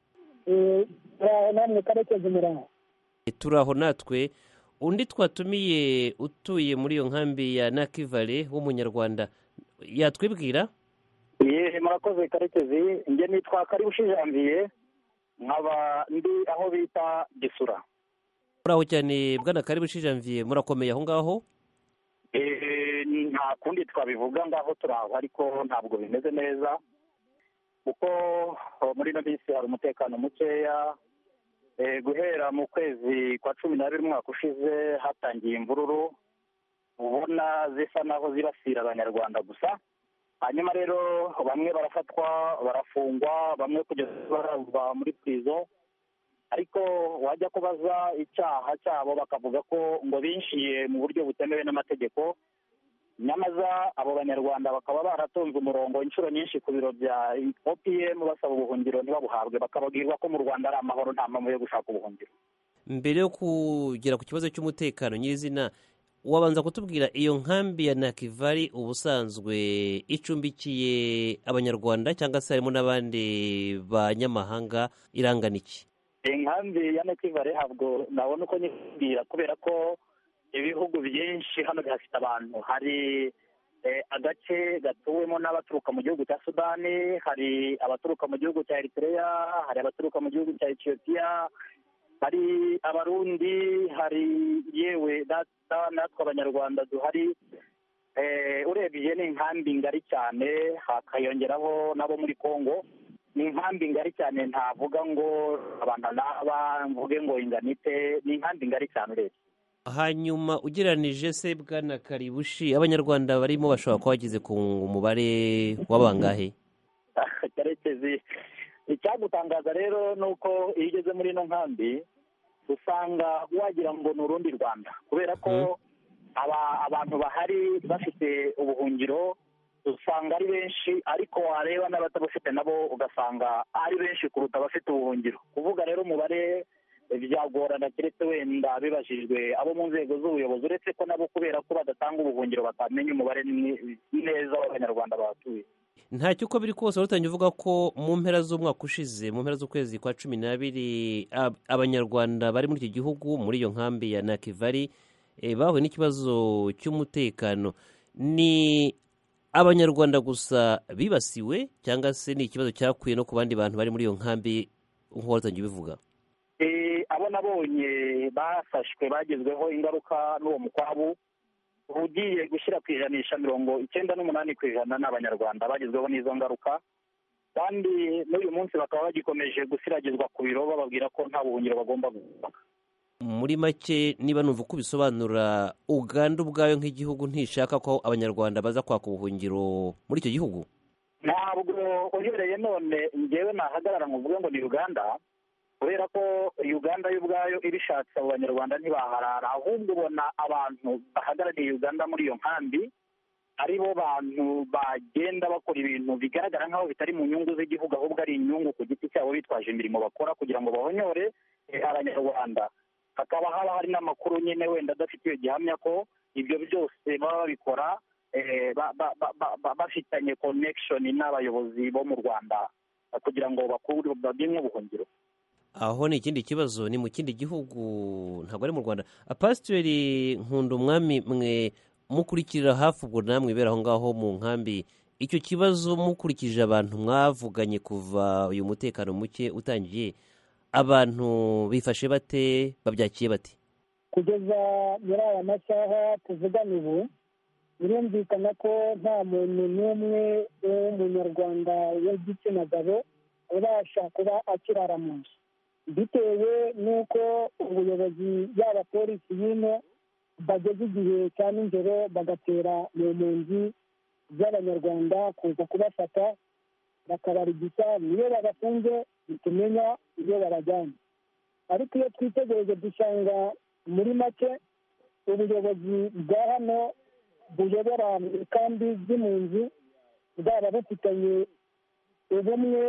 turaho namwe karekezi muraho turaho natwe undi twatumiye utuye muri iyo nkambi ya nakivale w'umunyarwanda yatwibwira ye murakoze karekezi njye nitwa karibushi janvier nkaba ndi aho bita gisura muraho cyane bwana karibushi janvier murakomeye aho ngaho nta kundi twabivuga ngaho turaho ariko ntabwo bimeze neza kuko muri ino minsi hari umutekano mukeya guhera mu kwezi kwa cumi n'abiri umwaka ushize hatangiye imvururu ubona zisa naho zibasira abanyarwanda gusa hanyuma rero bamwe barafatwa barafungwa bamwe kugeza barava muri purizo ariko wajya kubaza icyaha cyabo bakavuga ko ngo binjiye mu buryo butemewe n'amategeko nyamaza abo banyarwanda bakaba baratonze umurongo inshuro nyinshi ku biro bya opm basaba ubuhungiro ntibabuhabwe bakababwirwa ko mu rwanda ari amahoro nta mpamvu yo gushaka ubuhungiro mbere yo kugera ku kibazo cy'umutekano nyirizina wabanza kutubwira iyo nkambi ya nakivari ubusanzwe icumbikiye abanyarwanda cyangwa se harimo n'abandi banyamahanga irangana iki inkambi ya nakivari ntabwo nabona uko nyibwira kubera ko ibihugu byinshi hano bihafite abantu hari agace gatuwemo n'abaturuka mu gihugu cya sudani hari abaturuka mu gihugu cya eritrea hari abaturuka mu gihugu cya etiyopiya hari abarundi hari yewe natwe abanyarwanda duhari urebye ni inkambi ngari cyane hakayongeraho n'abo muri congo ni inkambi ngari cyane ntavuga ngo abantu n'aba mvuge ngo inganite ni inkambi ngari cyane urebye hanyuma ugereranije se bwana karibushi abanyarwanda barimo bashobora kuba bageze ku mubare w'abangahe karekezi icyagutangaza rero ni uko iyo ugeze muri ino nkambi usanga wagira ngo ni urundi rwanda kubera ko abantu bahari bafite ubuhungiro usanga ari benshi ariko wareba n'abatabufite nabo ugasanga ari benshi kuruta abafite ubuhungiro kuvuga rero umubare byagorana keretse wenda bibajijwe abo mu nzego z'ubuyobozi uretse ko nabo kubera ko badatanga ubuhungiro batamenya umubare ni- neza w'abanyarwanda bahatuye ntacyo uko biri kose warutangiye uvuga ko mu mpera z'umwaka ushize mu mpera z'ukwezi kwa cumi n'abiri ab- abanyarwanda bari muri icyo gihugu muri iyo nkambi ya nakivari eh, bahuye n'ikibazo cy'umutekano ni abanyarwanda gusa bibasiwe cyangwa se ni ikibazo cyakuye no ku bandi bantu bari muri iyo nkambi nk'uko warutangiye ubivuga Eh, abo nabonye bafashwe bagezweho ingaruka n'uwo mukwabu ugiye gushyira ku ijanisha mirongo icyenda n'umunani ku ijana ni abanyarwanda bagezweho n'izo ngaruka kandi n'uyu munsi bakaba bagikomeje gusiragizwa ku biro bababwira ko nta buhungiro bagomba gusaba muri make niba numva uko ubisobanura uganda ubwayo nk'igihugu ntishaka ko abanyarwanda baza kwaka ubuhungiro muri icyo gihugu ntabwo uhereye none ngewe nahagarara ngo uvuge ngo ni uganda kubera ko uganda yo ubwayo ibishatse abo banyarwanda ntibaharara ahubwo ubona abantu bahagarariye uganda muri iyo nkambi ari bo bantu bagenda bakora ibintu bigaragara nk'aho bitari mu nyungu z'igihugu ahubwo ari inyungu ku giti cyabo bitwaje imirimo bakora kugira ngo bahonyore eh, abanyarwanda hakaba haba hari n'amakuru nyine wenda adafitiye gihamya ko ibyo byose baba babikora eh, ba- ba- ba- ba- ba- bafitanye connection n'abayobozi bo mu rwanda eh, kugira ngo bakure babimwe ubuhungiro aho ni ikindi kibazo ni mu kindi gihugu ntabwo ari mu rwanda pasiteri nkunda umwami mwe mukurikirira hafi ubwo namwe ibera aho ngaho mu nkambi icyo kibazo mukurikije abantu mwavuganye kuva uyu mutekano muke utangiye abantu bifashe bate babyakiye bate kugeza muri aya masaha tuvugana ubu birumvikana ko nta muntu n'umwe w'umunyarwanda w'igitsina gabo ubasha kuba akirara mu nzu bitewe n'uko ubuyobozi yaba polisi y'ino bageze igihe cya nijoro bagatera mu mpunzi z'abanyarwanda kuza kubafata bakabarigisa niyo babafunze ntitumenya iyo babajyanye ariko iyo twitegereje dusanga muri make ubuyobozi bwa hano buyobora mu kambi z'impunzi bwaba bufitanye ubumwe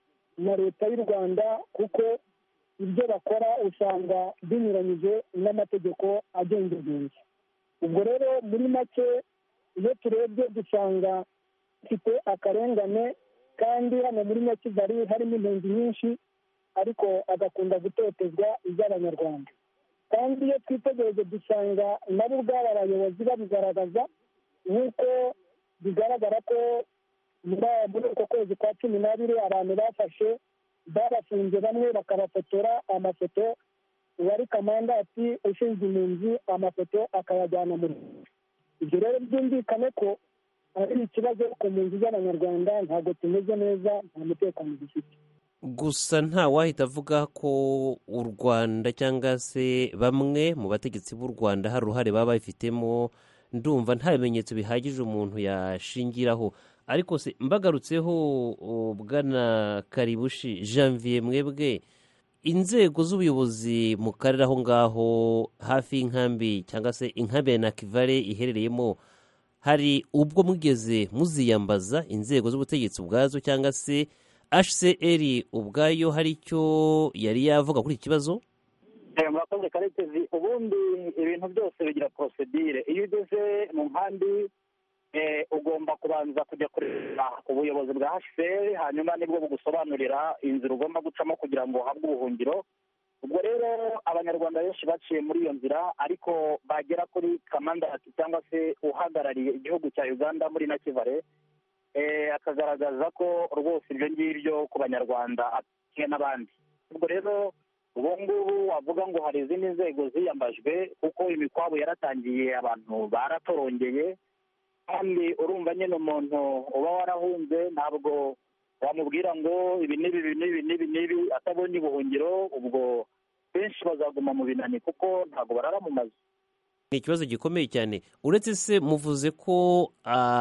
na leta y'u rwanda kuko ibyo bakora usanga binyuranyije n'amategeko agenga impunzi ubwo rero muri make iyo turebye dusanga dufite akarengane kandi hano muri nyakigari harimo impunzi nyinshi ariko agakunda gutotezwa iby'abanyarwanda kandi iyo twitegereje dusanga nabo ubwabo abayobozi babigaragaza nk'uko bigaragara ko muri muri uko kwezi kwa cumi n'abiri abantu bafashe babafunze bamwe bakabafotora amafoto uwari kamandati ushinzwe impunzi amafoto akayajyana mu Rwanda ibyo rero byumvikane ko ari ikibazo ku mpunzi z'abanyarwanda ntabwo tumeze neza nta mutekano dufite gusa nta wahita avuga ko u rwanda cyangwa se bamwe mu bategetsi b'u rwanda hari uruhare baba babifitemo ndumva nta bimenyetso bihagije umuntu yashingiraho ariko se mbagarutseho o, bwana karibushi janvier mwebwe inzego z'ubuyobozi mu karere aho ngaho hafi y'inkambi cyangwa se inkambi ya nakivale iherereyemo hari ubwo mwigeze muziyambaza inzego z'ubutegetsi ubwazo cyangwa se hcr ubwayo hari icyo yari yavuga kuri iki kibazo Eh, murakoze karekezi ubundi ibintu byose bigira porosedire iyo ugeze mu nkambi eh, ugomba kubanza kujya kureba ubuyobozi bwa hcr hanyuma nibwo bugusobanurira inzira ugomba gucamo kugira ngo uhabwe ubuhungiro ubwo rero abanyarwanda benshi baciye muri iyo nzira ariko bagera kuri kamandati cyangwa se uhagarariye igihugu cya uganda muri nakivale eh, akagaragaza ko rwose ibyo ngibyo ku banyarwanda kimwe n'abandi ubwo rero ubu ngubu wavuga ngo hari izindi nzego ziyambajwe kuko imikwabo yaratangiye abantu baratorongeye kandi urumva nyine umuntu uba warahunze ntabwo wamubwira ngo ibi n'ibi ibi n'ibi n'ibi n'ibi atabonye ubuhungiro ubwo benshi bazaguma mu binani kuko ntabwo barara mu mazu ni ikibazo gikomeye cyane uretse se muvuze ko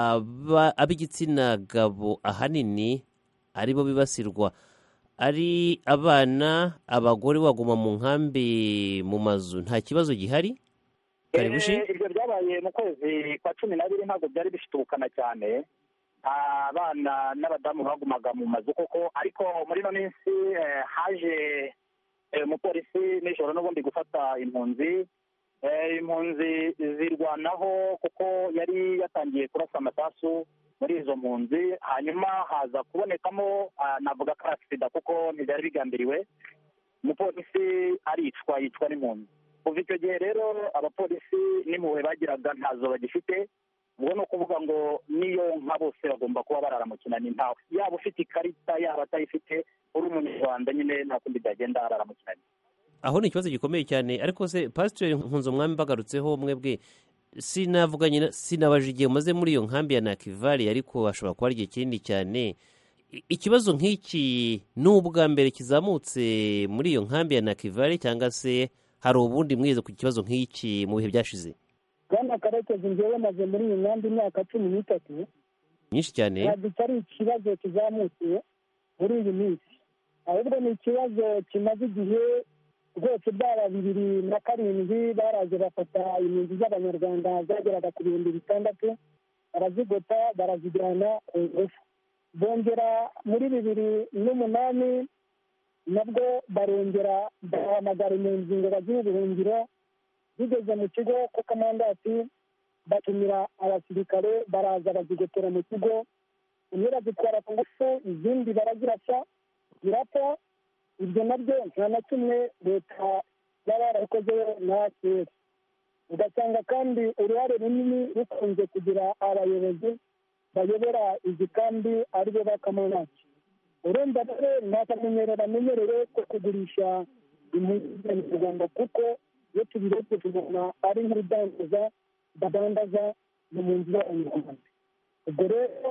aba- ab'igitsina gabo ahanini ari bo bibasirwa ari abana abagore baguma mu nkambi mu mazu nta kibazo gihari karibushi Eh, ibyo byabaye mu kwezi kwa cumi n'abiri ntabwo byari bifite ubukana cyane abana n'abadamu bagumaga mu mazu koko ariko muri ino minsi eh, haje eh, umupolisi nijoro n'ubundi gufata impunzi Eh, impunzi zirwanaho kuko yari yatangiye kurasa amasasu muri izo mpunzi hanyuma haza kubonekamo ah, navuga ko ari agisida kuko ntibyari bigambiriwe umupolisi aricwa yicwa n'impunzi kuva icyo gihe rero abapolisi n'impuhwe bagiraga ntazo bagifite ubwo ni ukuvuga ngo niyo nka bose bagomba kuba barara mu kinani ntawe yaba ufite ikarita yaba atayifite uri umunyarwanda nyine nta kundi byagenda arara mu kinani aho ni ikibazo gikomeye cyane ariko se pasiteri nkunze umwami bagarutseho mwebwe sinavuganye na- sinabaje igihe mumaze muri iyo nkambi ya nakivari ariko hashobora kuba ari igihe kinini cyane I- ikibazo nk'iki ni ubwa mbere kizamutse muri iyo nkambi ya nakivari cyangwa se hari ubundi mwize ku kibazo nk'iki mu bihe byashize bwana karekezi njyewe maze muri iyi nkambi imyaka cumi n'itatu nyinshi cyane ntabwo iki ari ikibazo kizamutse muri iyi minsi ahubwo ni ikibazo kimaze igihe rwose byaba bibiri na karindwi baraje bafata impunzi z'abanyarwanda zageraga ku bihumbi bitandatu barazigota barazijyana ku ngufu bongera muri bibiri n'umunani nabwo barongera bahamagara impunzi ngo bagire ubuhungiro bigeze mu kigo ko kamandati batumira abasirikare baraza bazigotera mu kigo zimwe bazitwara ku ngufu izindi barazirasa zirapfa ibyo nabyo nta na kimwe leta yaba yarabikozeho na kera ugasanga kandi uruhare runini rukunze kugira abayobozi bayobora izi kambi aribo ba kamonaki urumva rero nta kamenyero bamenyereye ko kugurisha impunzi mu rwanda kuko iyo tubirebye tubona ari nk'urudandaza badandaza mu mpunzi z'abanyarwanda ubwo rero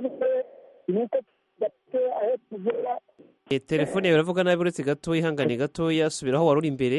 ni uko tudafite aho tuvura E, telefone yawe iravuga nabi uretse gatoya ihangane gatoya subira aho wari uri imbere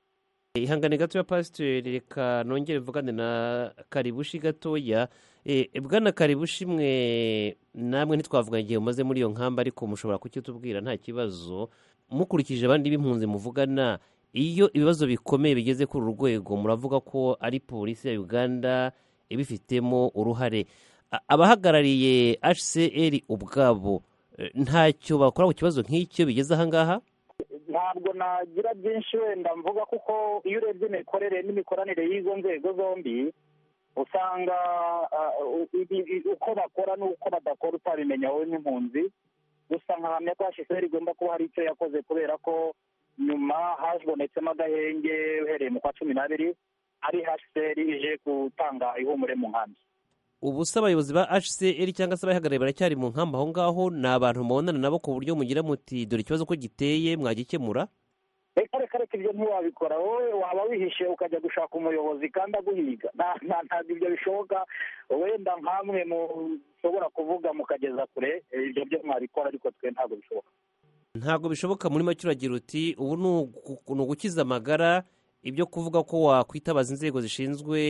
E, ihangane gatoya pasiteri reka nongere mvugane na karibushi gatoya E, bwana karibushi mwe namwe ntitwavuganye igihe mumaze muri iyo nkamba ariko mushobora kukitubwira nta kibazo mukurikije abandi b'impunzi muvugana iyo ibibazo bikomeye bigeze kuri uru rwego muravuga ko ari polisi ya uganda ibifitemo uruhare A- abahagarariye hcr ubwabo eh, ntacyo bakora ku kibazo nk'icyo bigeze ahangaha ntabwo nagira byinshi wenda mvuga kuko iyo urebye imikorere n'imikoranire y'izo nzego zombi usanga ah, ibi- ibi- uko bakora n'uko badakora utabimenya wowe nk'impunzi gusa nkahamya ko hsr igomba kuba hari icyo yakoze kubera ko nyuma habonetsemo agahenge uhereye mu kwa cumi n'abiri ari hsr ije gutanga ihumure mu nkambi ubu se abayobozi ba hcr cyangwa se abahagarariye baracyari mu nkamba aho ngaho ni abantu mubonana nabo ku buryo mugira muti dore ikibazo ko giteye mwagikemura reka reka reka ibyo ntiwabikora wowe waba wihishe ukajya gushaka umuyobozi kandi aguhiga Nta- nta- ntabwo ibyo bishoboka wenda nkamwe mushobora kuvuga mukageza kure eh, ibyo byo mwabikora ariko twe ntabwo bishoboka ntabwo bishoboka muri make uragira uti ubu ni ugu- ni ugukiza amagara ibyo kuvuga ko wakwitabaza inzego zishinzwe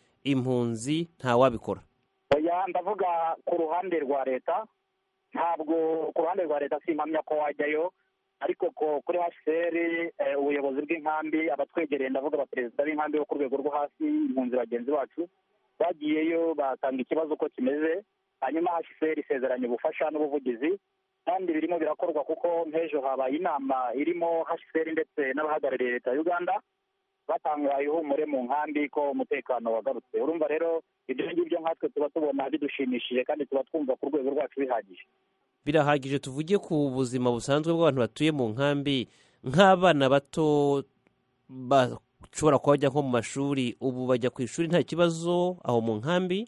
impunzi ntawabikora oya ndavuga ku ruhande rwa leta ntabwo ku ruhande rwa leta simpamya ko wajyayo ariko ko kuri hcr eh, ubuyobozi bw'inkambi abatwegereye ndavuga abaperezida b'inkambi bo ku rwego rwo hasi impunzi bagenzi bacu bagiyeyo batanga ikibazo uko kimeze hanyuma hcr isezeranya ubufasha n'ubuvugizi kandi birimo birakorwa kuko nk'ejo habaye inama irimo hcr ndetse n'abahagarariye leta ya uganda batanga ihumure mu nkambi ko umutekano wagarutse urumva rero ibyo ngibyo nkatwe tuba tubona bidushimishije kandi tuba twumva ku rwego rwacu bihagije birahagije tuvuge ku buzima busanzwe bw'abantu batuye mu nkambi nk'abana bato bashobora kuba bajya nko mu mashuri ubu bajya ku ishuri nta kibazo aho mu nkambi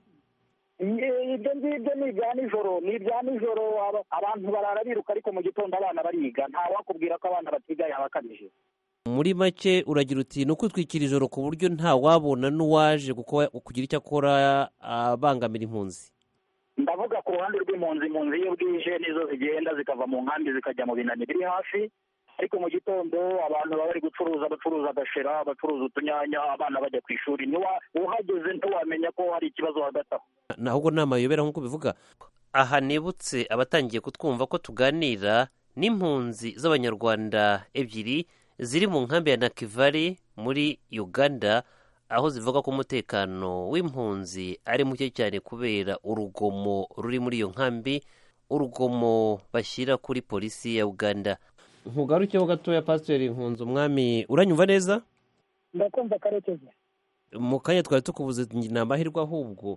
Iye- ibyo ngibyo ni ibya nijoro ni ibya nijoro aba- abantu barara biruka ariko mu gitondo abana bariga nta wakubwira ko abana batiga yaba akabije muri make uragira uti ni ukwitwikira ijoro ku buryo nta wabona n'uwaje guko- kugira icyo akora abangamira impunzi ndavuga ku ruhande rw'impunzi impunzi iyo bwije nizo zigenda zikava mu nkambi zikajya mu binani biri hafi ariko mu gitondo abantu baba bari gucuruza bacuruza agashera bacuruza utunyanya abana bajya ku ishuri niwa uhageze ntiwamenya ko hari ikibazo hagati aho ahubwo ni amayobera nk'uko bivuga aha nibutse abatangiye kutwumva ko tuganira n'impunzi z'abanyarwanda ebyiri ziri mu nkambi ya nakivari muri uganda aho zivuga ko umutekano w'impunzi ari muke cyane kubera urugomo ruri muri iyo nkambi urugomo bashyira kuri polisi ya uganda nkugarukeho gatoya pasiteri nkunze umwami uranyumva neza ndakumva karekezi mu kanya twari tukubuze ni amahirwe ahubwo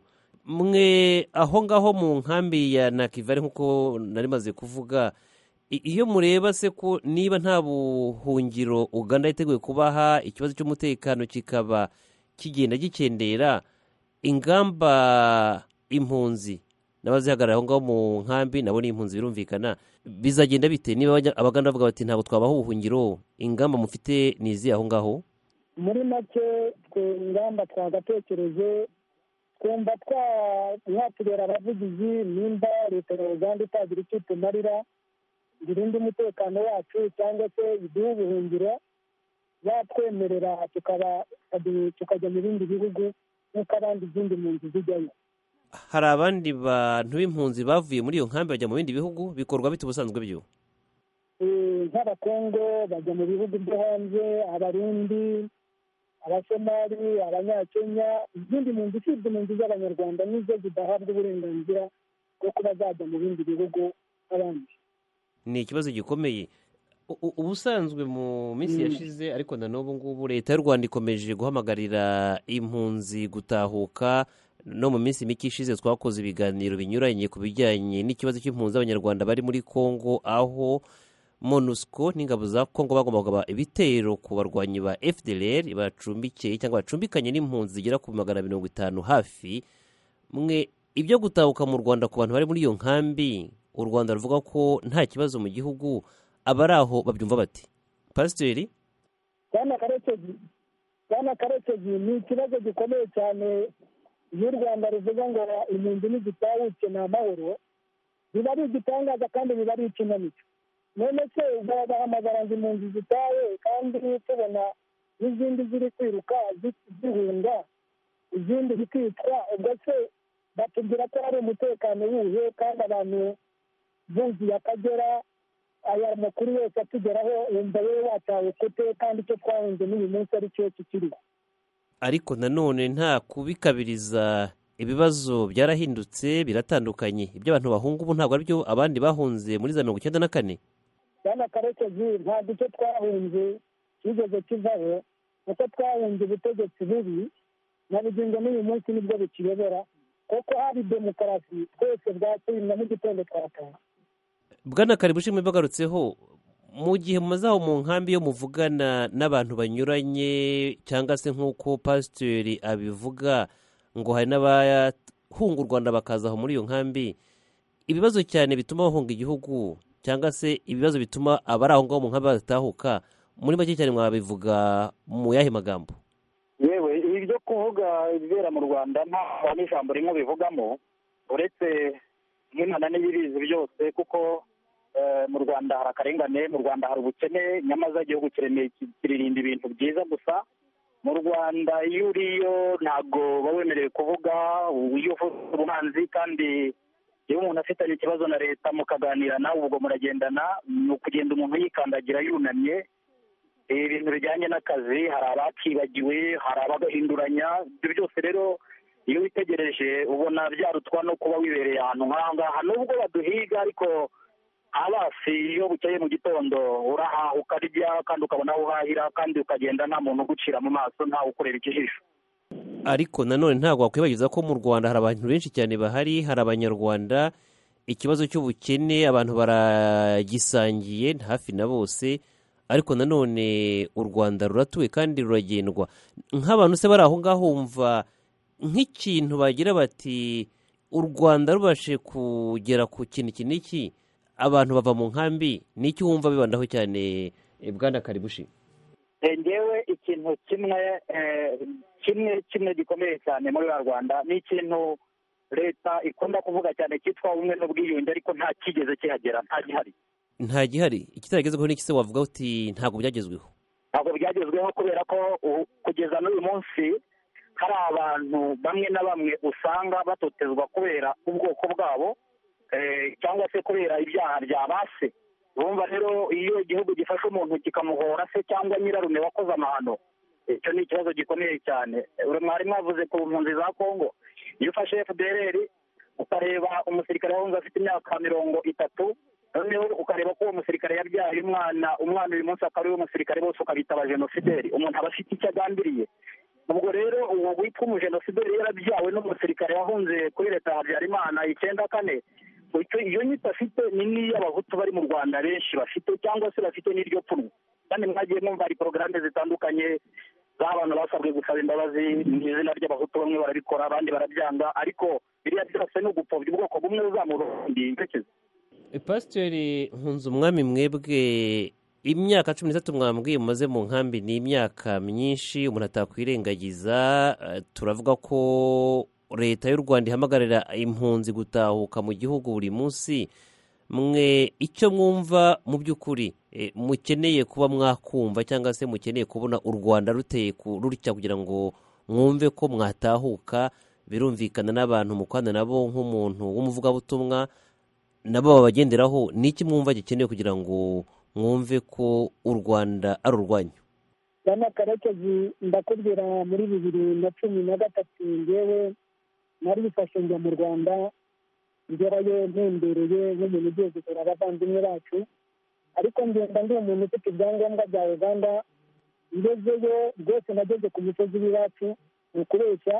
mwe aho ngaho mu nkambi ya nakivari nk'uko nari maze kuvuga i- iyo mureba se ko niba nta buhungiro uganda yiteguye kubaha ikibazo cy'umutekano kikaba kigenda gikendera ingamba impunzi n'abazihagarara aho ngaho mu nkambi nabo ni impunzi birumvikana bizagenda bite niba abanya- abaganda bavuga bati ntabwo twabaha ubuhungiro ingamba mufite ni izihe aho ngaho muri make twe ingamba twagatekereje twumva twa- mwatubera abavugizi nimba leta ya uganda itagira icyo itumarira ngo irinde umutekano wacu cyangwa se iduhe ubuhungiro yatwemerera tukaba tukajya mu bindi bihugu nk'uko abandi izindi mpunzi zijyayo hari abandi bantu b'impunzi bavuye muri iyo nkambi bajya mu bindi bihugu bikorwa bite ubusanzwe byo Eh, nk'abakongo bajya mu bihugu byo hanze abarundi abasomali abanyakenya izindi mpunzi usibye impunzi z'abanyarwanda nizo zidahabwa uburenganzira bwo kuba zajya mu bindi bihugu nk'abandi ni ikibazo gikomeye U- u- ubusanzwe mu minsi Mm. yashize ariko na n'ubu ngubu leta y'u rwanda ikomeje guhamagarira impunzi gutahuka no mu minsi mike ishize twakoze ibiganiro binyuranye ku bijyanye n'ikibazo cy'impunzi z'abanyarwanda bari muri congo aho monusco n'ingabo za congo bagomba kugaba ibitero ku barwanyi ba fdlr bacumbikiye cyangwa bacumbikanye n'impunzi zigera ku magana mirongo itanu hafi mwe ibyo gutahuka mu rwanda ku bantu bari muri iyo nkambi u rwanda ruvuga ko nta kibazo mu gihugu abari aho babyumva bati pasiteri bwana karekezi bwana karekezi ni ikibazo gikomeye cyane iyo u rwanda ruvuga ngo impunzi nizitahutse ni amahoro biba ari igitangaza kandi biba ari ikinamico none se bahamagara ngo impunzi zitahe kandi tubona n'izindi ziri kwiruka zi- zihunga izindi zikicwa ubwo se batubwira ko hari umutekano wuhe kandi abantu buzuye akagera aya makuru yose atugeraho wumva wowe watawe kute kandi icyo twahunze n'uyu munsi ari cyo kikiriho ariko nanone nta kubikabiriza ibibazo byarahindutse biratandukanye ibyo abantu bahunga ubu ntabwo aribyo abandi bahunze muri za mirongo icyenda na kane bwana karekezi ntabwo icyo twahunze kigeze kivaho kuko twahunze ubutegetsi bubi na bugingo n'uyu munsi nibwo bukiyobora kuko hari demokarasi twese bwakwiye na mu gitondo twataha bwana karibushimwe bagarutseho mu gihe mumaze aho mu nkambi yo muvugana n'abantu banyuranye cyangwa se nk'uko pasiteri abivuga ngo hari n'abahunga u rwanda bakaza aho muri iyo nkambi ibibazo cyane bituma bahunga igihugu cyangwa se ibibazo bituma abari aho ngaho mu nkambi badatahuka muri make cyane mwabivuga mu yahe magambo yewe ibi byo kuvuga ibibera mu rwanda nta n'ijambo rimwe bivugamo uretse nk'imana n'ibibizi byose kuko eh, mu rwanda hari akarengane mu rwanda hari ubukene nyamaza igihugu kiremeye ki- kiririnda ibintu byiza gusa mu rwanda iyo uriyo ntabwo uba wemerewe kuvuga iyo uvuze ubuhanzi kandi iyo umuntu afitanye ikibazo na leta mukaganira nawe ubwo muragendana ni ukugenda umuntu yikandagira yunamye ibintu bijyanye n'akazi hari abakibagiwe hari abagahinduranya ibyo byose rero iyo witegereje ubona byarutwa no kuba wibereye ahantu nk'aha ngaha nubwo baduhiga ariko abasi iyo bukeye mu gitondo urahaha ukarya kandi ukabona aho uhahira kandi ukagenda nta muntu ugucira mu maso ntawe ukureba ikijisho ariko nanone ntabwo wakwibagiza ko mu rwanda hari abantu benshi cyane bahari hari abanyarwanda ikibazo cy'ubukene abantu baragisangiye hafi na bose ariko nanone u rwanda ruratuwe kandi ruragendwa nk'abantu se bari aho ngaho wumva nk'ikintu bagira bati u rwanda rubashe kugera ku kintu iki n'iki abantu bava mu nkambi n'iki wumva bibandaho cyane eh, bwana karibushi Eh, ngewe ikintu kimwe eh, kimwe kimwe gikomeye cyane muri wa rwanda ni ikintu leta ikunda kuvuga cyane cyitwa ubumwe n'ubwiyunge ariko nta kigeze kihagera nta gihari nta gihari ikitaragezweho n'iki se wavuga uti ntabwo byagezweho ntabwo byagezweho kubera ko u- kugeza n'uyu munsi hari abantu bamwe na bamwe usanga batotezwa kubera ubwoko bwabo eh, cyangwa se kubera ibyaha bya base urumva rero iyo igihugu gifashe umuntu kikamuhora se cyangwa nyirarume wakoze amahano icyo ni ikibazo gikomeye cyane uri mwari mwavuze ku mpunzi za kongo iyo ufashe fdrr ukareba umusirikare wahunze afite imyaka mirongo itatu noneho ukareba ko uwo musirikare yabyaye umwana umwana uyu munsi akaba ari we musirikare bose ukabita abajenosideri umuntu aba afite icyo agambiriye ubwo rero uwo witwa umujenosideri yarabyawe n'umusirikare wahunze kuri leta ya habyarimana icyenda kane icyo iyo nyito afite ni n'iy'abahutu bari mu rwanda benshi bafite cyangwa se bafite n'iryo pfunwe kandi mwagiye mwumva hari porogaramu zitandukanye z'abantu basabwe gusaba imbabazi mu izina ry'abahutu bamwe barabikora abandi barabyanga ariko biriya byose ni ugupfobya ubwoko bumwe buzamura ubundi ntekereza pasiteri nkunze umwami mwebwe imyaka cumi n'itatu mwambwiye mumaze mu nkambi ni imyaka myinshi umuntu atakwirengagiza eh, turavuga ko leta y'u rwanda ihamagarira impunzi gutahuka mu gihugu buri munsi mwe icyo mwumva mu by'ukuri eh, mukeneye kuba mwakumva cyangwa se mukeneye kubona u rwanda ruteye ku- rutya kugira ngo mwumve ko mwatahuka birumvikana n'abantu mukwana nabo nk'umuntu w'umuvugabutumwa nabo babagenderaho ni iki mwumva gikenewe kugira ngo mwumve ko u rwanda ari urwanyu bwana karekezi ndakubwira muri bibiri na cumi na gatatu ngewe nari bifashe njya mu rwanda ngerayo ntembereye nk'umuntu ugiye gusura abavandimwe bacu ariko ngenda ndi umuntu ufite ibyangombwa bya uganda ngezeyo rwose nageze ku misozi y'iwacu ni ukubeshya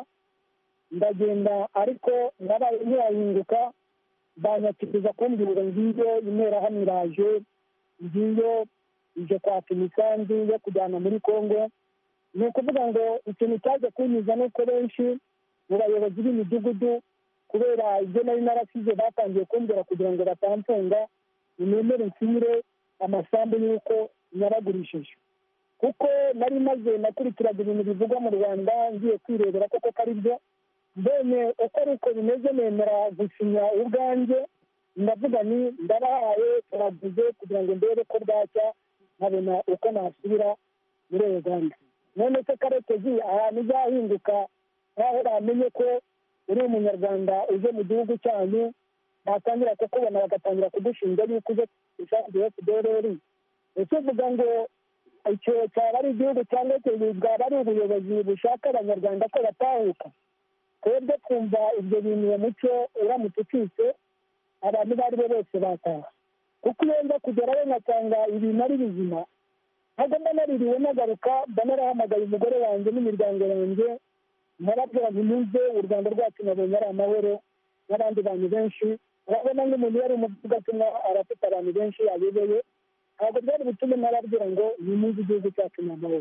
ndagenda ariko nabaye ntiyahinduka banyakiriza kumbwira ngiyo interahamwe iraje ngiyo ije kwaka imisanzu yo kujyana muri congo ni ukuvuga ngo ikintu cyaje kunyuza ni uko benshi mu bayobozi b'imidugudu kubera ibyo nari narasize batangiye kumbwira kugira ngo batamfunga nimemere nsinyire amasambu y'uko naragurishije kuko nari maze nakurikiraga ibintu bivugwa mu rwanda ngiye kwirebera koko ko ari byo mbonye uko ari uko bimeze nemera gusinya ubwanjye ndavuga ni ndabahaye turaguze kugira ngo ndebe ko bwacya nkabona uko nasubira muri uganda none se karekezi ahantu uzahinduka nk'aho bamenye ko uri umunyarwanda uje mu gihugu cyanyu batangira kukubona bagatangira kugushinja yuko uje ishati ya fdrr ese uvuga ngo icyo cyaba ari igihugu cyangwa se bwaba ari ubuyobozi bushaka abanyarwanda ko batahuka twebwe twumva ibyo bintu uwo muco uramutse ucitse abantu abo ari bo bose bataha kuko iyo nza kugerayo nkasanga ibintu ari bizima ntabwo mba naririwe nagaruka mba narahamagaye umugore wanjye n'imiryango yanjye nababwira nti muze u rwanda rwacu nabonye ari amahoro n'abandi bantu benshi urabona nk'umuntu yari umuvugatumwa arafite abantu benshi ayoboye ntabwo byari butume nababwira ngo nimuze igihugu cyacu ni amahoro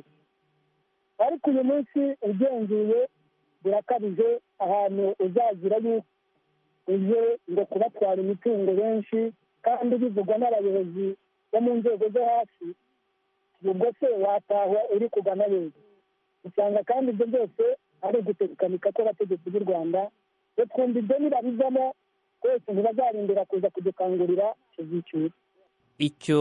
ariko uyu munsi ugenzuye birakabije ahantu uzagira yuko uje ngo kubatwara imitungo benshi kandi bivugwa n'abayobozi bo mu nzego zo hasi ubwo se watahwa uri kugana heza usanga kandi ibyo byose ari uguterukanika kw'abategetsi b'u rwanda iyo twumva ibyo nibabizamo twese ntibazarindira kuza kudukangurira tuzicyura icyo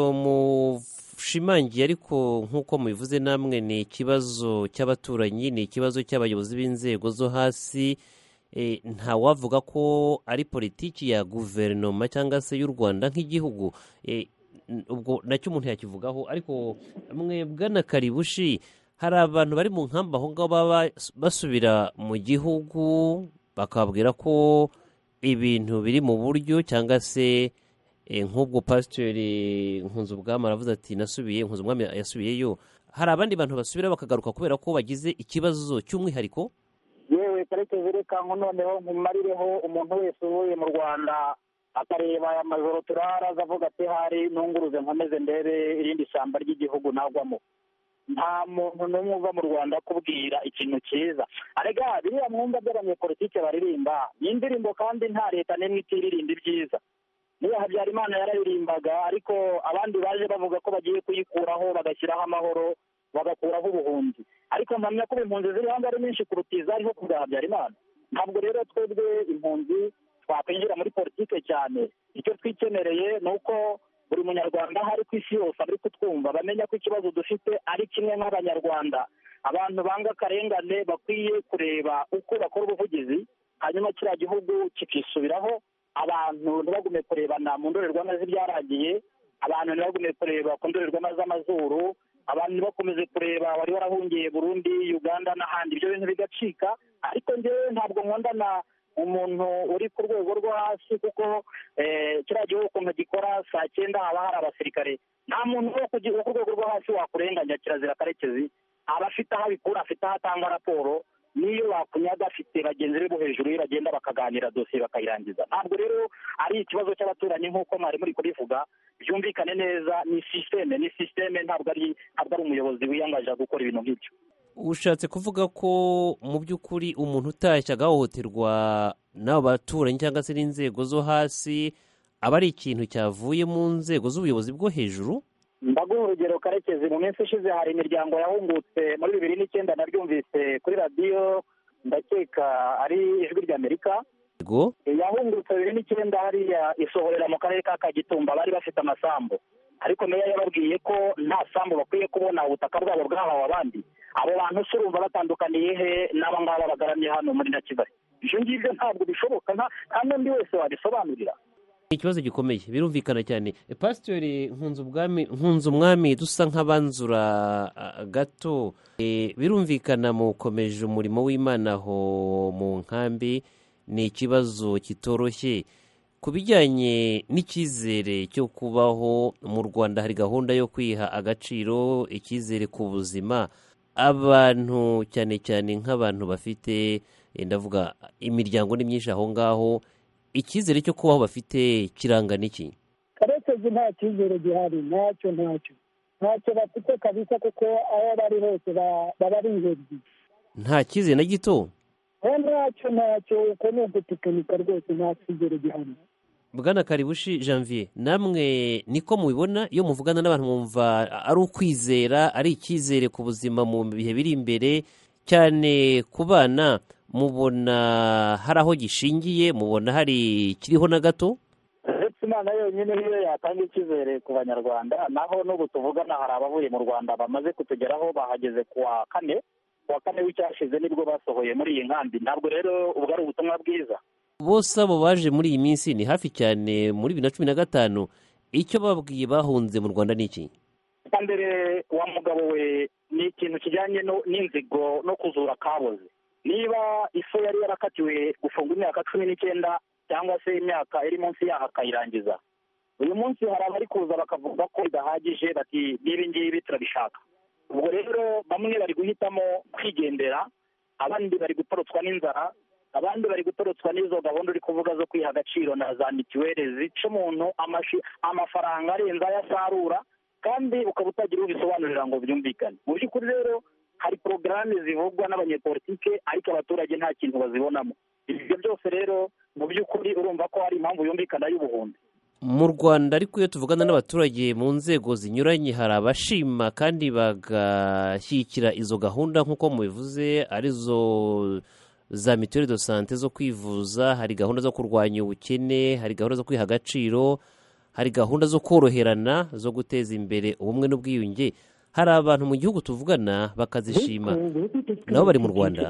mushimangiye ariko nk'uko mubivuze namwe ni ikibazo cy'abaturanyi ni ikibazo cy'abayobozi b'inzego zo hasi Eh, ntawavuga ko ari politiki ya guverinoma cyangwa se y'u rwanda nk'igihugu Eh, n- ubwo nacyo umuntu yakivugaho ariko mwebwe na karibushi hari abantu bari mu nkamba aho ngaho baba basubira mu gihugu bakababwira ko ibintu biri mu buryo cyangwa se eh, nk'ubwo pasiteri nkunzubwami aravuze ati nasubiye nkunzubwami yasubiyeyo hari abandi bantu basubira bakagaruka kubera ko bagize ikibazo cy'umwihariko yewe karekezi reka ngo noneho nkumarireho umuntu wese uvuye mu rwanda akareba aya majoro turara avuga ati hari nunguruze nkomeze ndebe irindi shyamba ry'igihugu nagwamo nta muntu n'umwe uva mu rwanda akubwira ikintu cyiza arega biriya mwumva by'abanyepolitike baririmba ni indirimbo kandi nta leta n'imwe itiririmba ibyiza niba habyarimana yararirimbaga ariko abandi baje bavuga ko bagiye kuyikuraho bagashyiraho amahoro bagakuraho ubuhunzi ariko mpamya ko impunzi ziri hanze ari nyinshi kuruta izariho ku bwa habyarimana ntabwo rero twebwe impunzi twakwinjira muri politike cyane icyo twikenereye ni uko buri munyarwanda aho ari ku isi yose ari kutwumva bamenya ko ikibazo dufite ari kimwe nk'abanyarwanda abantu banga akarengane bakwiye kureba uko bakora ubuvugizi hanyuma kiriya gihugu kikisubiraho abantu ntibagume kurebana mu ndorerwamo z'ibyaragiye abantu ntibagume kureba ku ndorerwamo z'amazuru abantu ntibakomeze kureba wari warahungiye burundi uganda n'ahandi ibyo bintu bigacika ariko njyewe ntabwo nkundana umuntu uri ku rwego rwo hasi kuko eh, kiriya gihugu ukuntu gikora saa cyenda haba hari abasirikare nta muntu wo ku gi- wo ku rwego rwo hasi wakurenganya kirazira karekezi aba afite aho abikura afite aho atanga raporo n'iyo bakunyaga afite bagenzi be bo hejuru ye bagenda bakaganira dosiye bakayirangiza ntabwo rero ari ikibazo cy'abaturanyi nk'uko mwari muri kubivuga byumvikane neza ni sisiteme ni sisiteme ntabwo ari ntabwo ari umuyobozi wiyangaje gukora ibintu nk'ibyo ushatse kuvuga ko mu by'ukuri umuntu utashye agahohoterwa n'abo baturanyi cyangwa se n'inzego zo hasi aba ari ikintu cyavuye mu nzego z'ubuyobozi bwo hejuru ndaguha urugero karekezi mu minsi ishize hari imiryango yahungutse muri bibiri n'icyenda naryumvise kuri radiyo ndakeka ari ijwi ry'amerika yego yahungutse bibiri n'icyenda hariya isohorera mu karere ka kagitumba bari bafite amasambu ariko meya yababwiye ko nta sambu bakwiye kubona ubutaka bwabo bwahawe abandi abo bantu se urumva batandukaniye he n'aba ngaba bagaramye hano muri na kigali ibyo ngibyo ntabwo bishoboka nta nta n'undi wese wabisobanurira ikibazo gikomeye birumvikana cyane E, pasitori nkunze ubwami nkunze umwami dusa nk'abanzura ah, gato E, birumvikana mukomeje umurimo w'imana aho mu nkambi ni ikibazo kitoroshye ku bijyanye n'icyizere cyo kubaho mu rwanda hari gahunda yo kwiha agaciro icyizere ku buzima abantu cyane cyane nk'abantu bafite eh, ndavuga imiryango ni myinshi aho ngaho icyizere cyo kubaho bafite kirangana iki karekezi nta cyizere gihari ntacyo ntacyo ntacyo bafite kabisa kuko aho bari hose ba- baba ari ingenzi nta cyizere na gito aho ntacyo ntacyo uko ni ugutekinika rwose nta cyizere gihari bwana karibushi janvier namwe niko mubibona iyo muvugana n'abantu mwumva ari ukwizera ari icyizere ku buzima mu bihe biri imbere cyane ku bana mubona hari aho gishingiye mubona hari kiriho na gato uretse imana yonyine niyo yatanga icyizere ku banyarwanda naho n'ubu tuvugana hari abavuye mu rwanda bamaze kutugeraho bahageze ku wa kane ku wa kane w'icyashize nibwo basohoye muri iyi nkambi ntabwo rero ubwo ari ubutumwa bwiza bose abo baje muri iyi minsi ni hafi cyane muri bibiri na cumi na gatanu icyo babwiye bahunze mu rwanda ni iki icya mbere wa mugabo we ni ikintu kijyanye no- n'inzigo no kuzura kaboze niba iso yari yarakatiwe gufunga imyaka cumi n'icyenda cyangwa se imyaka iri munsi yaho akayirangiza uyu munsi hari abari kuza bakavuga ko bidahagije bati n'ibi ngibi turabishaka ubwo rero bamwe bari guhitamo kwigendera abandi bari gutorotswa n'inzara abandi bari gutorotswa n'izo gahunda uri kuvuga zo kwiha agaciro na za mituweli zica umuntu amashi- amafaranga arenze ayo asarura kandi ukaba utagira ubisobanurira ngo byumvikane mu by'ukuri rero hari porogaramu zivugwa n'abanyepolitike ariko abaturage nta kintu bazibonamo ibyo byose rero mu by'ukuri urumva ko hari impamvu yumvikana y'ubuhumbi mu rwanda ariko iyo tuvugana n'abaturage mu nzego zinyuranye hari abashima kandi bagashyigikira izo gahunda nk'uko mubivuze arizo za mituweli do sante zo kwivuza hari gahunda zo kurwanya ubukene hari gahunda zo kwiha agaciro hari gahunda zo koroherana zo guteza imbere ubumwe n'ubwiyunge hari abantu mu gihugu tuvugana bakazishima nabo bari mu rwanda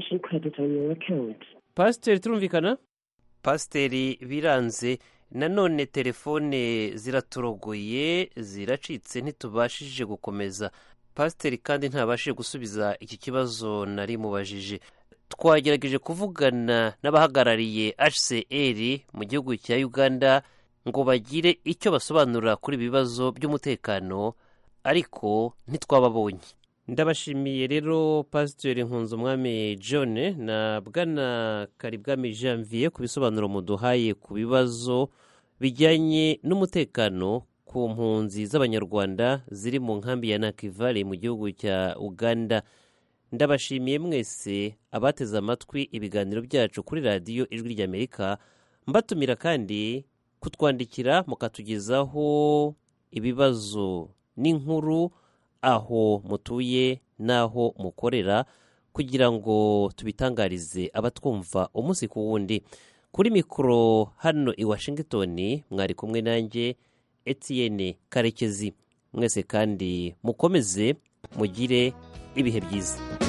pasiteri turumvikana pasiteri biranze nanone telefone ziratorogoye ziracitse ntitubashije gukomeza pasiteri kandi ntabashije gusubiza iki kibazo nari mubajije twagerageje kuvugana n'abahagarariye hcr mu gihugu cya uganda ngo bagire icyo basobanura kuri ibi bibazo by'umutekano ariko ntitwababonye ndabashimiye rero pasiteri nkunzumwami john na bwana karibwami janvier ku bisobanuro muduhaye ku bibazo bijyanye n'umutekano ku mpunzi z'abanyarwanda ziri mu nkambi ya nakivale mu gihugu cya uganda ndabashimiye mwese abateze amatwi ibiganiro byacu kuri radiyo ijwi ry'amerika mbatumira kandi kutwandikira mukatugezaho ibibazo n'inkuru aho mutuye n'aho mukorera kugira ngo tubitangarize abatwumva umunsi ku wundi kuri mikoro hano i washington mwari kumwe nanjye etienne karekezi mwese kandi mukomeze mugire ibihe byiza